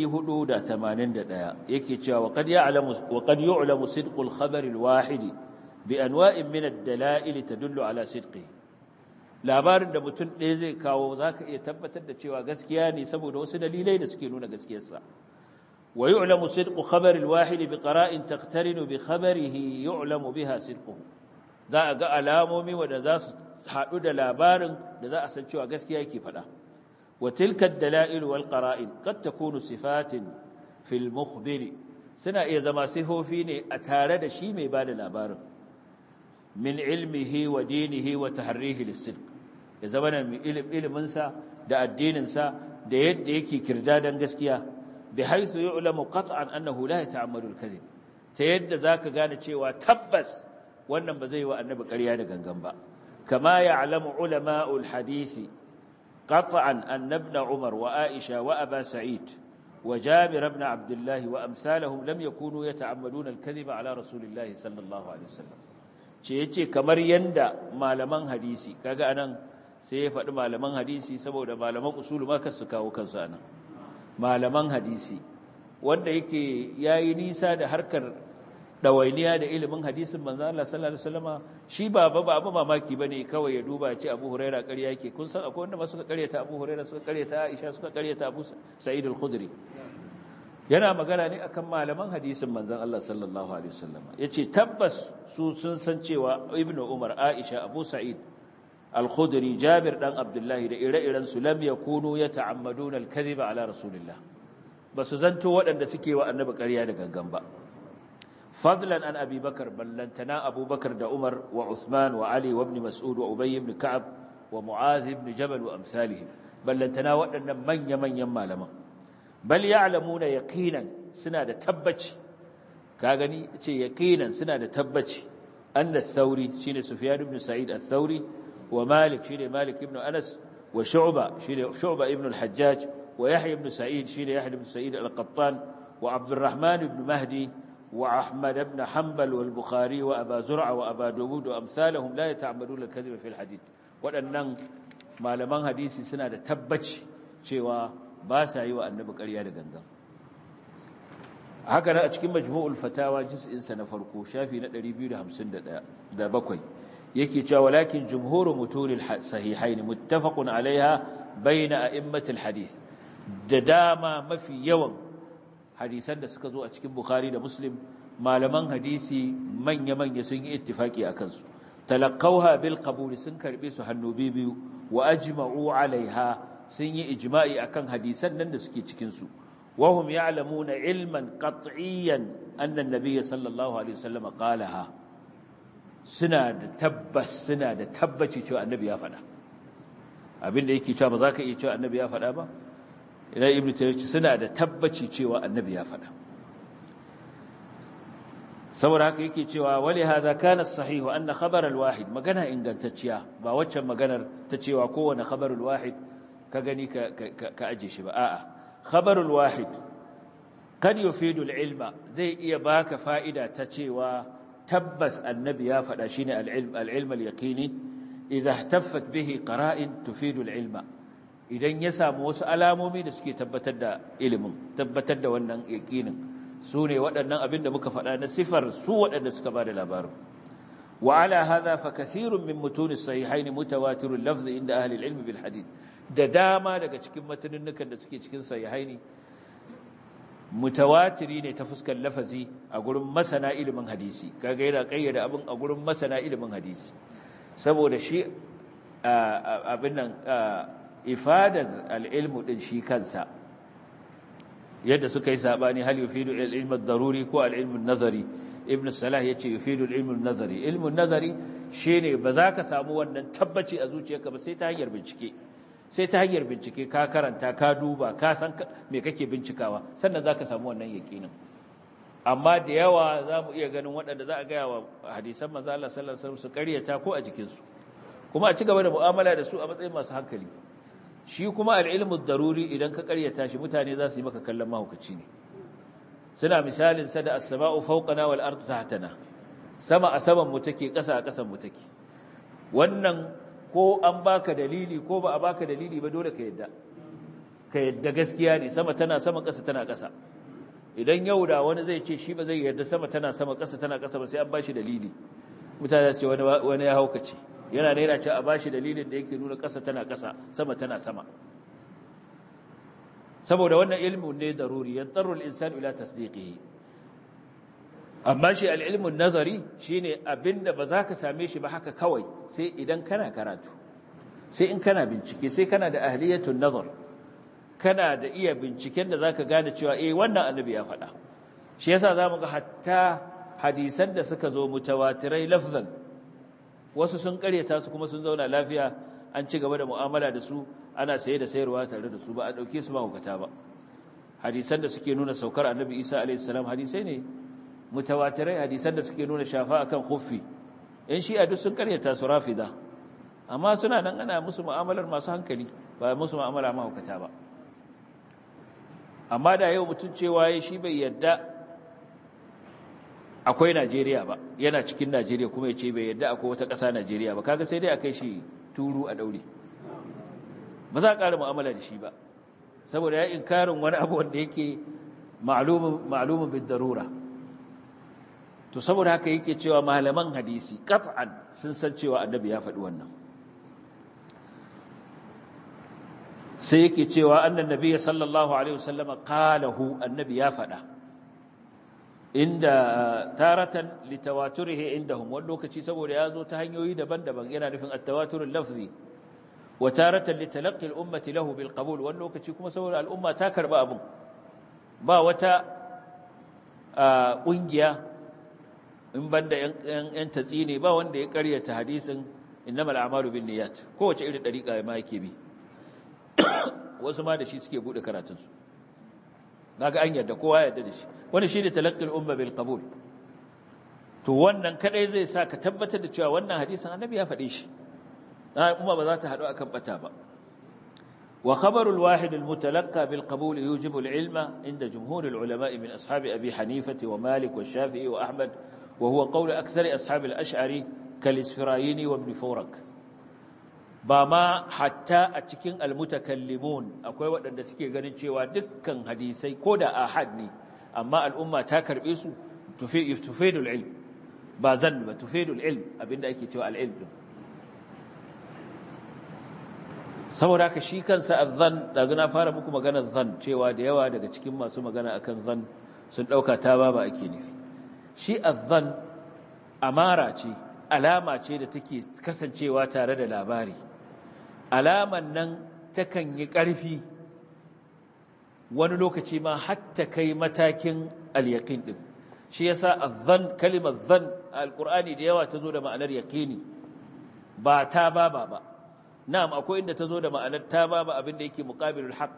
481 yake cewa wa qad ya'lamu wa qad yu'lamu sidqu al-khabar al-wahid بأنواع من الدلائل تدل على صدقه labarin da mutum ɗaya zai kawo za ka iya tabbatar da cewa gaskiya ne saboda wasu dalilai da suke nuna gaskiyarsa wa yu'lamu sidqu khabari al-wahid bi qara'in taqtarinu bi khabarihi yu'lamu biha sidquhu za a ga alamomi wanda za su haɗu da labarin da za a san cewa gaskiya yake faɗa wa tilka ad-dala'il wal qara'in qad takunu sifatin fil mukhbir suna iya zama sifofi ne a tare da shi mai bada labarin min ilmihi wa dinihi wa taharrihi lis-sidq ya zama da ilimin sa da addinin sa da yadda yake kirdadan gaskiya bi haythu yu'lamu qat'an annahu la yata'ammadu al-kadhib ta yadda zaka gane cewa tabbas wannan ba zai wa annabi ƙarya da gangan ba kama ya'lamu ulama'ul hadisi qat'an annabna umar wa aisha wa aba sa'id wa jabir ibn abdullah wa amsalahum lam yakunu yata'ammaduna al-kadhiba ala rasulillahi sallallahu alaihi wasallam ce yace kamar yanda malaman hadisi kaga anan sai ya faɗi malaman hadisi saboda malaman usulu ma kasu kawo kansu anan malaman hadisi wanda yake yayi nisa da harkar dawainiya da ilimin hadisin manzo Allah sallallahu alaihi wasallama shi ba ba ba mamaki bane kawai ya duba ce Abu Huraira ƙarya yake kun san akwai wanda ma suka ƙaryata Abu Huraira suka ƙaryata Aisha suka ƙaryata Abu Sa'id al-Khudri yana magana ne akan malaman hadisin manzon Allah sallallahu alaihi wasallama yace tabbas su sun san cewa Ibn Umar Aisha Abu Sa'id al-Khudri Jabir dan Abdullah da ire-iren su lam yakunu yata'ammaduna al-kadhiba ala rasulillah basu zanto waɗanda suke wa annabi ƙarya da gangan ba فضلا عن أبي بكر بل لن تنا أبو بكر دا عمر وعثمان وعلي وابن مسعود وأبي بن كعب ومعاذ بن جبل وأمثالهم بل لن تنا وأن من يمن يما لما بل يعلمون يقينا سنة تبج كاغني يقينا سنة تبج أن الثوري شين سفيان بن سعيد الثوري ومالك شين مالك بن أنس وشعبة شين شعبة ابن الحجاج ويحيى بن سعيد شين يحيى بن سعيد القطان وعبد الرحمن بن مهدي وأحمد بن حنبل والبخاري وأبا زرع وأبا داود وأمثالهم لا يتعمدون الكذب في الحديث waɗannan malaman hadisi suna da tabbaci cewa ba sa yi wa annabi ƙarya da gangan haka nan a cikin majmu'ul fatawa juz'insa na farko shafi na 257 yake cewa walakin jumhuru mutunil sahihaini muttafaqun alaiha bayna a'immatil hadith da dama mafi yawan hadisan da suka zo a cikin Bukhari da Muslim malaman hadisi manya-manya sun yi ittifaki a kansu talaqawha bil qabul sun karbe su hannu biyu wa ajma'u alaiha sun yi ijma'i akan hadisan nan da suke cikin su wa hum ya'lamuna ilman qat'iyyan anna an-nabiy sallallahu alaihi wasallam qalaha suna da tabbas suna da tabbaci cewa annabi ya faɗa abinda yake cewa ba za ka iya cewa annabi ya faɗa ba idan ibnu taymiyyah suna da tabbaci cewa annabi ya faɗa saboda haka yake cewa wali hadha kana sahihu anna khabar alwahid magana ingantacciya ba waccan maganar ta cewa kowane khabar alwahid ka gani ka ka aje shi ba a'a khabar alwahid kad yufidu alilma zai iya baka fa'ida ta cewa tabbas annabi ya faɗa shine alilm alilm alyaqini idha ihtaffat bihi qara'in tufidu alilma idan ya samu wasu alamomi da suke tabbatar da ilimin tabbatar da wannan yaqinin su ne waɗannan abin da muka faɗa na sifar su waɗanda suka ba da labarin wa ala hadha fa kathirun min mutun as-sahihayn mutawatirul lafz inda ahli al-ilm bil hadith da dama daga cikin matanunukan da suke cikin sahihaini mutawatiri ne ta fuskar lafazi a gurin masana ilimin hadisi kaga yana kayyada abin a gurin masana ilimin hadisi saboda shi abin nan ifadar al-ilmu din shi kansa yadda suka yi sabani hal yufidu al-ilm ad-daruri ko al-ilm an-nazari ibn salah yace yufidu al-ilm an-nazari ilm an-nazari shine ba za ka samu wannan tabbaci a zuciyarka ba sai ta hanyar bincike sai ta hanyar bincike ka karanta ka duba ka san me kake bincikawa sannan za ka samu wannan yaqinin amma da yawa za mu iya ganin waɗanda za a gaya wa hadisan manzo Allah sallallahu alaihi wasallam su ƙaryata ko a jikinsu kuma a ci gaba da mu'amala da su a matsayin masu hankali shi kuma al'ilmu daruri idan ka karyata shi mutane za su yi maka kallon mahaukaci ne suna misalin sa da as-sama'u fawqana wal ardu tahtana sama a saman mu take ƙasa a ƙasan mu take wannan ko an baka dalili ko ba a baka dalili ba dole ka yadda ka yadda gaskiya ne sama tana sama ƙasa tana ƙasa idan yau da wani zai ce shi ba zai yarda sama tana sama ƙasa tana ƙasa ba sai an bashi dalili mutane su ce wani ya haukace yana da yana ce a bashi dalilin da yake nuna ƙasa tana ƙasa sama tana sama saboda wannan ilmin ne daruri yantaru al-insan ila tasdiqihi amma shi al-ilmun nazari shine abinda ba za ka same shi ba haka kawai sai idan kana karatu sai in kana bincike sai kana da ahliyatun nazar kana da iya binciken da zaka gane cewa eh wannan annabi ya faɗa shi yasa zamu ga hatta hadisan da suka zo mutawatirai lafzan wasu sun karyata su kuma sun zauna lafiya an ci gaba da mu'amala da su ana saye da sayarwa tare da su ba a dauke su ba hukata ba hadisan da suke nuna saukar annabi Isa alaihi salam hadisai ne mutawatirai hadisan da suke nuna shafa akan khuffi in shi a duk sun karyata su rafida amma suna nan ana musu mu'amalar masu hankali ba musu mu'amala mahaukata ba amma da yau mutum cewa shi bai yadda akwai Najeriya ba yana cikin Najeriya kuma ya ce bai yadda akwai wata ƙasa Najeriya ba kaga sai dai a kai shi turu a daure ba za a ƙara mu'amala da shi ba saboda ya inkarin wani abu wanda yake ma'lumin bid darura to saboda haka yake cewa malaman hadisi qat'an sun san cewa annabi ya faɗi wannan sai yake cewa annan nabi sallallahu alaihi wasallama qalahu annabi ya faɗa inda taratan litawaturihi indahum wani lokaci saboda ya zo ta hanyoyi daban-daban yana nufin at-tawaturul lafzi wa taratan litalaqi al-ummati lahu bil qabul wani lokaci kuma saboda al'umma ta karba abun ba wata kungiya in banda yan tatsi ne ba wanda ya karyata hadisin innamal a'malu binniyat kowace irin dariƙa ma yake bi wasu ma da shi suke bude karatunsu kaga an yarda kowa yarda da shi wani shine talaqqil umma bil qabul to wannan kadai zai sa ka tabbatar da cewa wannan hadisin annabi ya faɗe shi umma ba za ta haɗu akan bata ba wa khabaru al wahid al mutalaqqa bil qabul yujibu al ilma inda jumhur al ulama min ashab abi hanifah wa malik wa shafi'i wa ahmad wa huwa qawl akthar ashab al ash'ari kal isfirayini wa ibn furak ba ma hatta a cikin almutakallimun akwai waɗanda suke ganin cewa dukkan hadisai ko da ahad ne amma al'umma ta karɓe su tufidul ilm ba zan ba tufidul ilm abinda ake cewa al'ilm din saboda haka shi kansa azzan dazu na fara muku maganar zan cewa da yawa daga cikin masu magana akan zan sun ɗauka ta ba ba ake nufi shi azzan amara ce alama ce da take kasancewa tare da labari alaman nan takan yi ƙarfi wani lokaci ma hatta kai matakin al-yaqin din shi yasa az-zan kalimar zan al-qur'ani da yawa tazo da ma'anar yaqini ba ta baba ba na'am akwai inda tazo da ma'anar ta baba abinda yake muqabilul haqq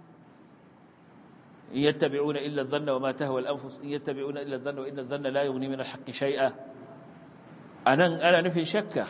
in yattabi'una illa adh-dhanna wa ma tahwa al-anfus in yattabi'una illa adh-dhanna wa inna adh-dhanna la yughni min al-haqqi shay'a anan ana nufin shakka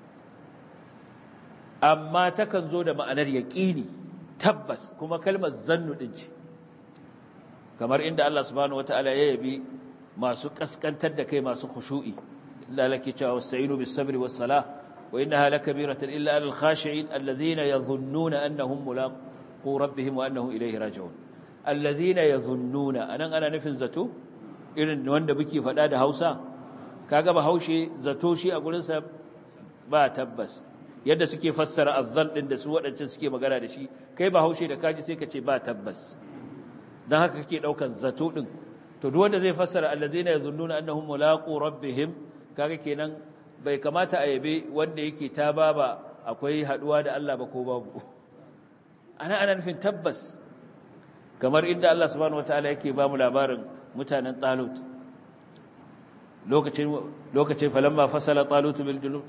amma takan zo da ma'anar yaƙini tabbas kuma kalmar zannu din ce kamar inda Allah subhanahu wataala ya yabi masu kaskantar da kai masu khushu'i illa laki cewa wasta'inu bis sabri was salah wa innaha lakabiratan illa alal khashi'in alladhina yadhunnuna annahum mulaqu rabbihim wa annahum ilayhi raji'un alladhina yadhunnuna anan ana nufin zato irin wanda muke faɗa da Hausa kaga ba haushe zato shi a gurin sa ba tabbas yadda suke fassara azzan din da su waɗancan suke magana da shi kai ba haushe da kaji sai ka ce ba tabbas don haka kake ɗaukan zato ɗin to duk wanda zai fassara allazina yazunnuna annahum mulaqu rabbihim kaga kenan bai kamata a yabe wanda yake ta baba akwai haduwa da Allah ba ko babu ana ana nufin tabbas kamar inda Allah subhanahu wataala yake ba mu labarin mutanen Talut lokacin lokacin falamma fasala Talut bil junud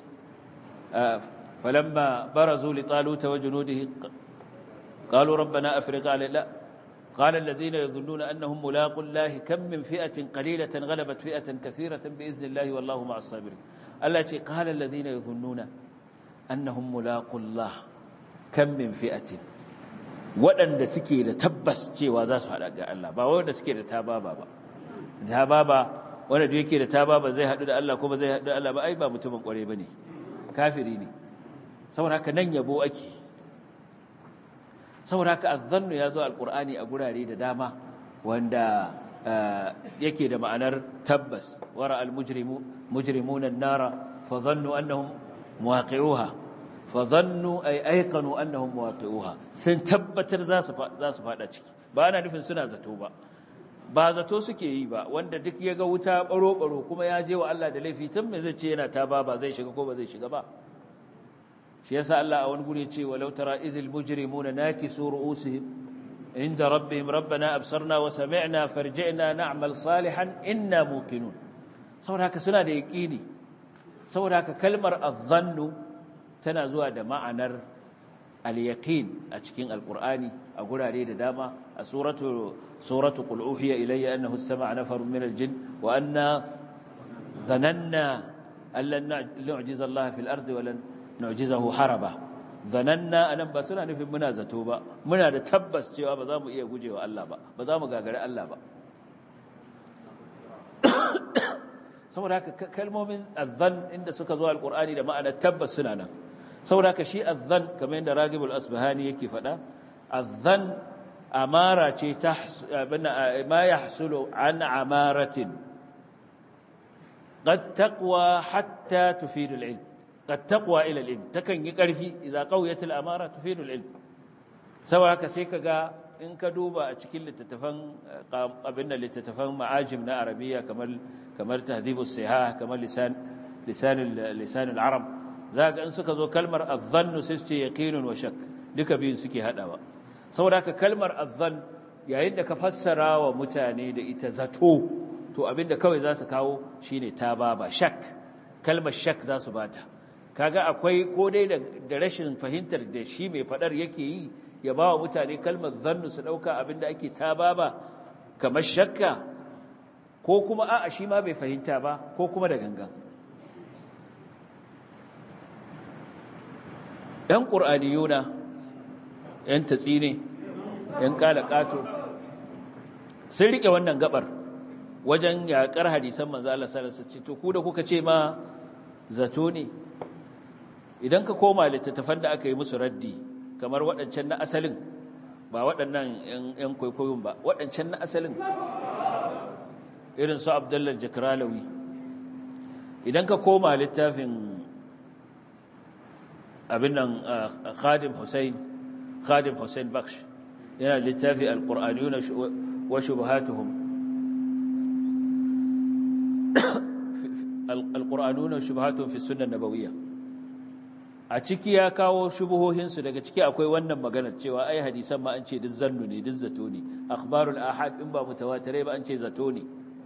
فلما برزوا لطالوت وجنوده قالوا ربنا أفرق علينا قال الذين يظنون أنهم ملاق الله كم من فئة قليلة غلبت فئة كثيرة بإذن الله والله مع الصابرين التي قال الذين يظنون أنهم ملاق الله كم من فئة waɗanda suke da tabbas cewa za su haɗa ga Allah ba waɗanda suke da tababa ba tababa wanda da yake da tababa zai haɗu da Allah ko ba zai haɗu da Allah ba ai ba mutumin ƙware ba ne kafiri ne saboda haka nan yabo ake saboda haka azzannu ya zo alkur'ani a gurare da dama wanda yake da ma'anar tabbas wara almujrimu mujrimuna an-nara fa dhannu annahum muwaqi'uha fa dhannu ay ayqanu annahum muwaqi'uha sun tabbatar za su za su fada ciki ba ana nufin suna zato ba ba zato suke yi ba wanda duk ya ga wuta baro baro kuma ya je wa Allah da laifi tun me zai ce yana ta ba ba zai shiga ko ba zai shiga ba shi yasa Allah a wani guri ya ce walau tara idhil mujrimuna nakisu ru'usihim inda rabbihim rabbana absarna wa sami'na farji'na na'mal salihan inna muqinun saboda haka suna da yaqini saboda haka kalmar adh-dhannu tana zuwa da ma'anar al-yaqin a cikin alqur'ani a gurare da dama a suratu suratu qul uhiya ilayya annahu istama'a nafarun min al-jinn wa anna dhananna allan nu'jiza Allah fil ardi wa lan nu'jizahu haraba dhananna anan ba suna nufin muna zato ba muna da tabbas cewa ba za mu iya gujewa Allah ba ba za mu gagari Allah ba saboda haka kalmomin adhan inda suka zo alqur'ani da ma'anar tabbas suna nan saboda haka shi adhan kamar yadda ragibul asbahani yake faɗa adhan amara ce ta ma yahsulu an amaratin qad taqwa hatta tufidu al-ilm qad taqwa ila al-ilm takan yi karfi idza qawiyat al-amara tufidu al-ilm saboda haka sai kaga in ka duba a cikin littattafan abin da littattafan ma'ajim na arabiya kamar kamar tahdhibus sihah kamar lisan lisan lisan al-arab zaka in suka zo kalmar adh-dhann sai su ce yaqinun wa shakk duka biyun suke hadawa saboda haka kalmar adh-dhann yayin da ka fassara wa mutane da ita zato to abinda kawai za su kawo shine tababa shak kalmar shak za su bata kaga akwai ko dai da rashin fahimtar da shi mai fadar yake yi ya ba wa mutane kalmar zannu su ɗauka abinda ake taba ba kamar shakka ko kuma a'a shi ma bai fahimta ba ko kuma da gangan ‘yan ƙur'aniyuna ‘yan tatsine ‘yan ƙato sun riƙe wannan gabar wajen yaƙar hadisan manzala sarasa ce to ku da kuka ce ma zato ne idan ka koma littattafan da aka yi musu raddi kamar waɗancan na asalin ba waɗannan ‘yan kwaikwayon ba waɗancan na asalin irin su abdullar jakralawi idan ka koma littafin abin nan khadim hussein khadim hussein baksh yana littafi alƙur'aniyuna wa shubhatuhum alƙur'aniyuna wa shubhatuhum fi sunan nabawiyya a ciki ya kawo shubuhohinsu daga ciki akwai wannan maganar cewa ai hadisan ma an ce duk zannu ne duk zato ne akhbarul ahad in ba mutawatirai ba an ce zato ne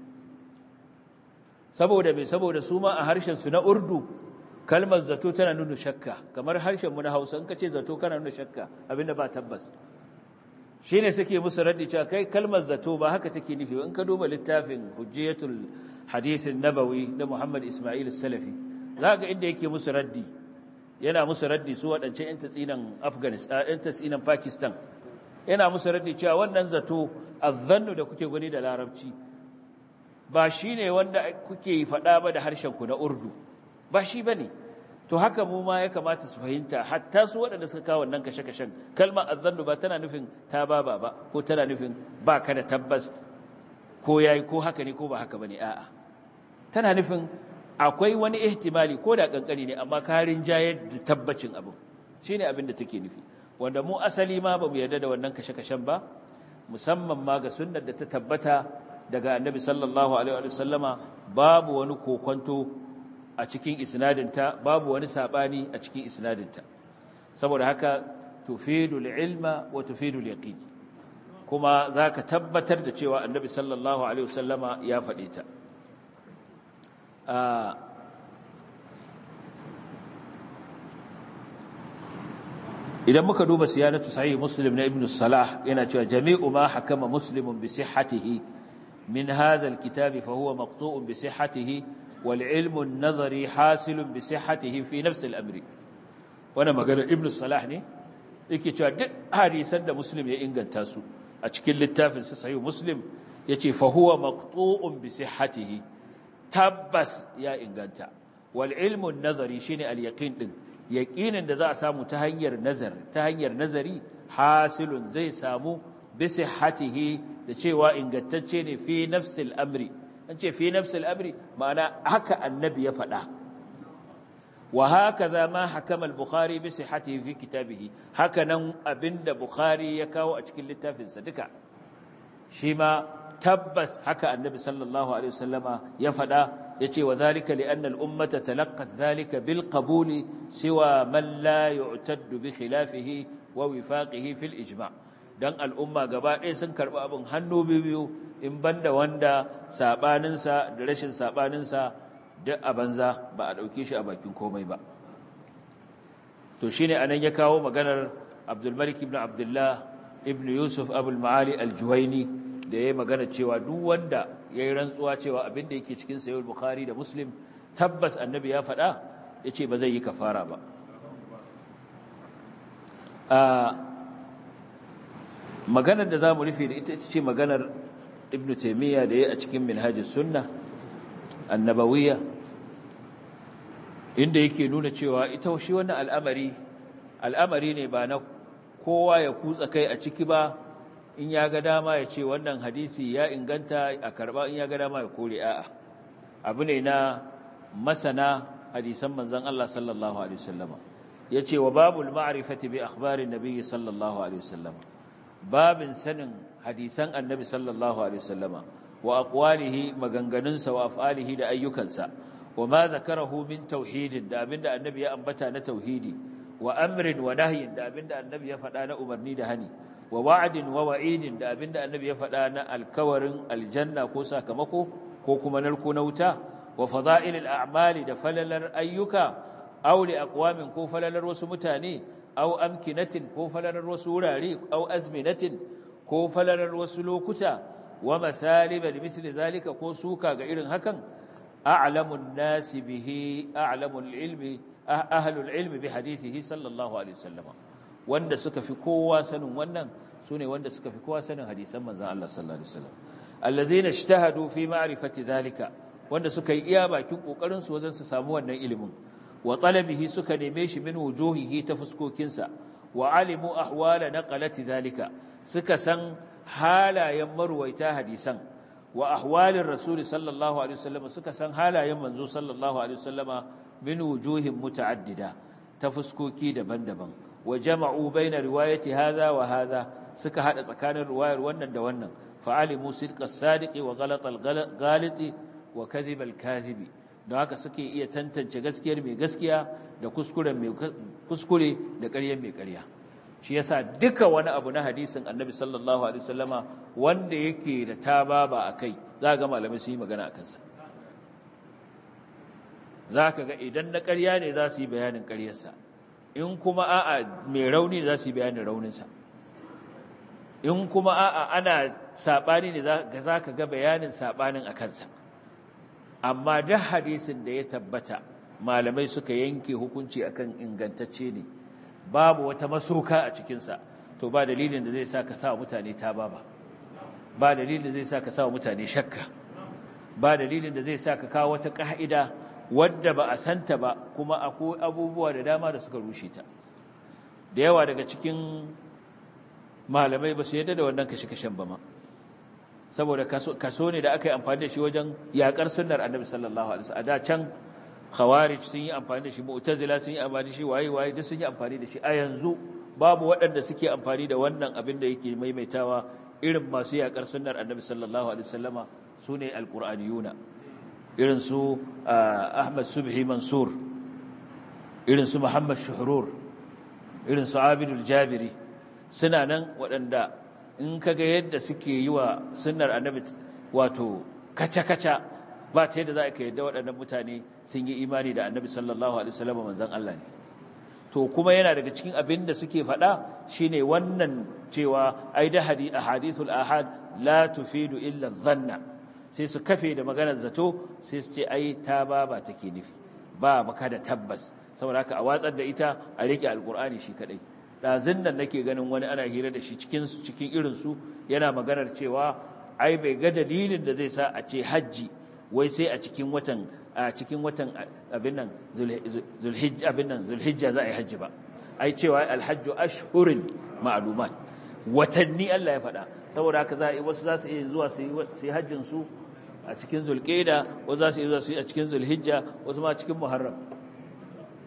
saboda me saboda su ma a harshen su na urdu kalmar zato tana nuna shakka kamar harshen mu na Hausa in ka ce zato kana nuna shakka abinda ba tabbas shine suke musu raddi cewa kai kalmar zato ba haka take nufi in ka duba littafin hujjatul hadith nabawi na Muhammad Ismail Salafi zaka inda yake musu raddi yana musu raddi su waɗancan 'yan tatsinan afghanistan 'yan tatsinan pakistan yana musu raddi cewa wannan zato azzannu da kuke gani da larabci ba shi ne wanda kuke faɗa ba da harshenku na urdu ba shi ba ne to haka mu ma ya kamata su fahimta hatta su waɗanda suka kawo wannan kashe-kashen kalmar azzannu ba tana nufin ta ba ba ba ko tana nufin ba ka da tabbas ko yayi ko haka ne ko ba haka ba ne a'a tana nufin akwai wani ihtimali ko da kankani ne amma karin jayar da tabbacin abin shine abin da take nufi wanda mu asali ma bamu yarda da wannan kashe-kashen ba musamman ma ga sunnar da ta tabbata daga annabi sallallahu alaihi wa sallama babu wani kokonto a cikin isnadinta babu wani sabani a cikin isnadinta saboda haka tufidul ilma wa tufidul yaqin kuma zaka tabbatar da cewa annabi sallallahu alaihi wa sallama ya faɗe ta idan muka duba siyanatu sahih muslim na ibn salah yana cewa jami'u ma hakama muslimun bi sihhatihi min hadha alkitab fa huwa maqtu'un bi sihhatihi wal ilmu an-nadhari hasilun bi sihhatihi fi nafs al-amri wannan magana ibn salah ne yake cewa duk hadisan da muslim ya inganta su a cikin littafin sa sahih muslim yace fa huwa maqtu'un bi sihhatihi tabbas ya inganta wal ilmu nazari shine al yaqin din yaqinin da za a samu ta hanyar nazar ta hanyar nazari hasilun zai samu bi sihhatihi da cewa ingantacce ne fi nafsil amri an ce fi nafsil amri ma'ana haka annabi ya faɗa wa hakaza ma hakama al-bukhari bi sihhatihi fi kitabihi hakanan abinda bukhari ya kawo a cikin littafinsa duka shi ma tabbas haka annabi sallallahu alaihi wasallama ya faɗa yace wa zalika li anna al-ummata talaqqat zalika bil qabuli siwa man la yu'taddu bi khilafihi wa wifaqihi fil ijma' dan al'umma gaba ɗaya sun karɓi abin hannu biyu in banda wanda sabaninsa da rashin sabaninsa duk a banza ba a ɗauke shi a bakin komai ba to shine anan ya kawo maganar Abdul Malik ibn Abdullah ibn Yusuf Abul Ma'ali al-Juwaini da yayi magana cewa duk wanda yayi rantsuwa cewa abin da yake cikin Sahih Bukhari da Muslim tabbas annabi ya faɗa yace ba zai yi kafara ba a maganar da zamu rufe da ita ita ce maganar Ibn Taymiyyah da yayi a cikin Minhajus Sunnah annabawiyya inda yake nuna cewa ita shi wannan al'amari al'amari ne ba na kowa ya kutsa kai a ciki ba in ya ga dama ya ce wannan hadisi ya inganta a karba in ya ga dama ya kore a'a abu ne na masana hadisan manzon Allah sallallahu alaihi wasallama yace wa babul ma'rifati bi akhbarin nabiyyi sallallahu alaihi wasallama babin sanin hadisan annabi sallallahu alaihi wasallama wa aqwalihi maganganunsa wa af'alihi da ayyukansa wa ma zakarahu min tauhidin da abinda annabi ya ambata na tauhidi wa amrin wa nahyin da abinda annabi ya faɗa na umarni da hani wa wa'din wa wa'idin da abinda annabi ya faɗa na alkawarin aljanna ko sakamako ko kuma narko na wuta wa fada'ilil a'mali da falalar ayyuka aw li aqwamin ko falalar wasu mutane aw amkinatin ko falalar wasu wurare aw azminatin ko falalar wasu lokuta wa mathaliba limithli zalika ko suka ga irin hakan a'lamun nasi bihi a'lamul ilmi ahlul ilmi bi hadithihi sallallahu alaihi wasallam wanda suka fi kowa sanin wannan sune wanda suka fi kowa sanin hadisan manzon Allah sallallahu alaihi wasallam alladhina ijtahadu fi ma'rifati dhalika wanda suka yi iya bakin kokarin su wajen su samu wannan ilimin wa talabihi suka neme shi min wujuhihi ta fuskokinsa wa alimu ahwala naqalati dhalika suka san halayen marwaita hadisan wa ahwalin rasuli sallallahu alaihi wasallam suka san halayen manzo sallallahu alaihi wasallama min wujuhin muta'addida ta fuskoki daban-daban wa jama'u baina riwayati hadha wa hadha suka hada tsakanin riwayar wannan da wannan fa'alimu sidqas sadiqi wa ghalatal ghaliti wa kadhibal kadhibi don haka suke iya tantance gaskiyar mai gaskiya da kuskuren mai kuskure da ƙaryar mai ƙarya shi yasa duka wani abu na hadisin annabi sallallahu alaihi wasallama wanda yake da tababa akai za ga malamai su yi magana akan sa zaka ga idan na ƙarya ne za su yi bayanin ƙaryarsa in kuma a'a mai rauni ne za su yi bayanin rauninsa in kuma a'a ana sabani ne za ka ga bayanin sabanin akan sa amma duk hadisin da ya tabbata malamai suka yanke hukunci akan ingantacce ne babu wata masoka a cikinsa to ba dalilin da zai sa ka sa mutane ta ba ba dalilin da zai sa ka sa mutane shakka ba dalilin da zai sa ka kawo wata ka'ida wadda ba a santa ba kuma akwai abubuwa da dama da suka rushe ta da yawa daga cikin malamai ba su yadda da wannan kashe-kashen ba ma saboda kaso ne da aka yi amfani da shi wajen yakar sunnar annabi sallallahu alaihi wasallam a da can khawarij sun yi amfani da shi mu'tazila sun yi amfani da shi waye waye duk sun yi amfani da shi a yanzu babu waɗanda suke amfani da wannan abin da yake maimaitawa irin masu yakar sunnar annabi sallallahu alaihi wasallama sune alqur'aniyuna irin su ahmad subhi mansur irin su muhammad shuhrur irin su abidul jabiri suna nan waɗanda in kaga yadda suke yi wa sunnar annabi wato kaca-kaca ba ta yadda za ka yadda waɗannan mutane sun yi imani da annabi sallallahu alaihi wasallam manzon Allah ne to kuma yana daga cikin abin da suke faɗa shine wannan cewa ai da hadithul ahad la tufidu illa dhanna sai su kafe da maganar zato sai su ce ai ta ba ba take nufi ba maka da tabbas saboda haka a watsar da ita a rike alqur'ani shi kadai ɗazin nan nake ganin wani ana hira da shi cikin cikin irinsu yana maganar cewa ai bai ga dalilin da zai sa a ce hajji wai sai a cikin watan a cikin watan abin nan zulhijja abin nan zulhijja za a yi hajji ba ai cewa alhajju ashhurin ma'lumat watanni Allah ya faɗa saboda haka za wasu za su iya zuwa su yi hajjin su a cikin zulqa'da wasu za su iya zuwa su yi a cikin zulhijja wasu ma cikin muharram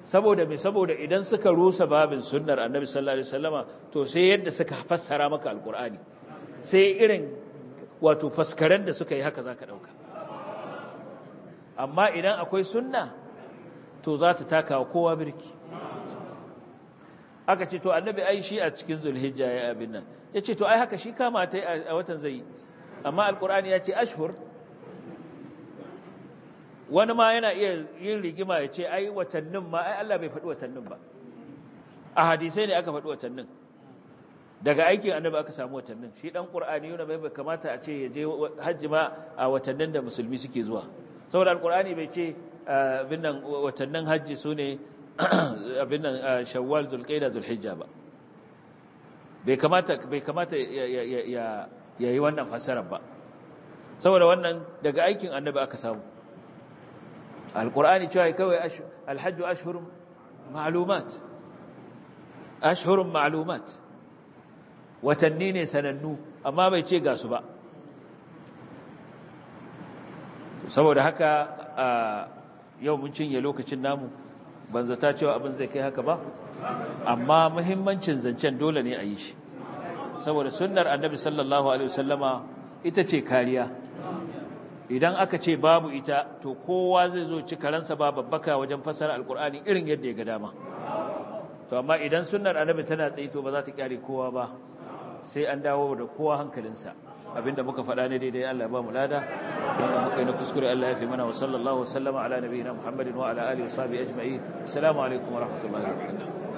saboda me saboda idan suka rusa babin sunnar annabi sallallahu alaihi wasallama to sai yadda suka fassara maka alqur'ani sai irin wato faskaren da suka yi haka zaka dauka amma idan akwai sunna to za ta taka wa kowa birki aka ce to annabi ai shi a cikin zulhijja ya abin nan ya ce to ai haka shi kama ta a watan zai amma alkur'ani ya ce ashhur wani ma yana iya yin rigima ya ce ai watannin ma ai Allah bai faɗi watannin ba a hadisai ne aka faɗi watannin daga aikin annabi aka samu watannin shi dan qur'ani yana bai kamata a ce ya je hajji ma a watannin da musulmi suke zuwa saboda alkur'ani bai ce abin nan watannin hajji su ne abin nan shawwal zulqaida zulhijja ba bai kamata bai kamata ya yi wannan fasarar ba saboda wannan daga aikin annabi aka samu alqur'ani cewa kawai alhajju ashhurun ma'lumat ashhurun ma'lumat watanni ne sanannu amma bai ce ga su ba saboda haka yau mun cinye lokacin namu ban zata cewa abin zai kai haka ba amma muhimmancin zancen dole ne a yi shi saboda sunnar annabi sallallahu alaihi wasallama ita ce kariya idan aka ce babu ita to kowa zai zo ci karansa ba babbaka wajen fassara alkur'ani irin yadda ya ga dama to amma idan sunnar annabi tana tsaye to ba za ta kyale kowa ba sai an dawo da kowa hankalinsa abinda muka faɗa ne daidai Allah ya ba mu lada wanda muka yi na kuskure Allah ya fi mana wa sallallahu wasallama ala nabiyina Muhammadin wa ala alihi wa sahbihi ajma'in assalamu alaikum wa rahmatullahi wa barakatuh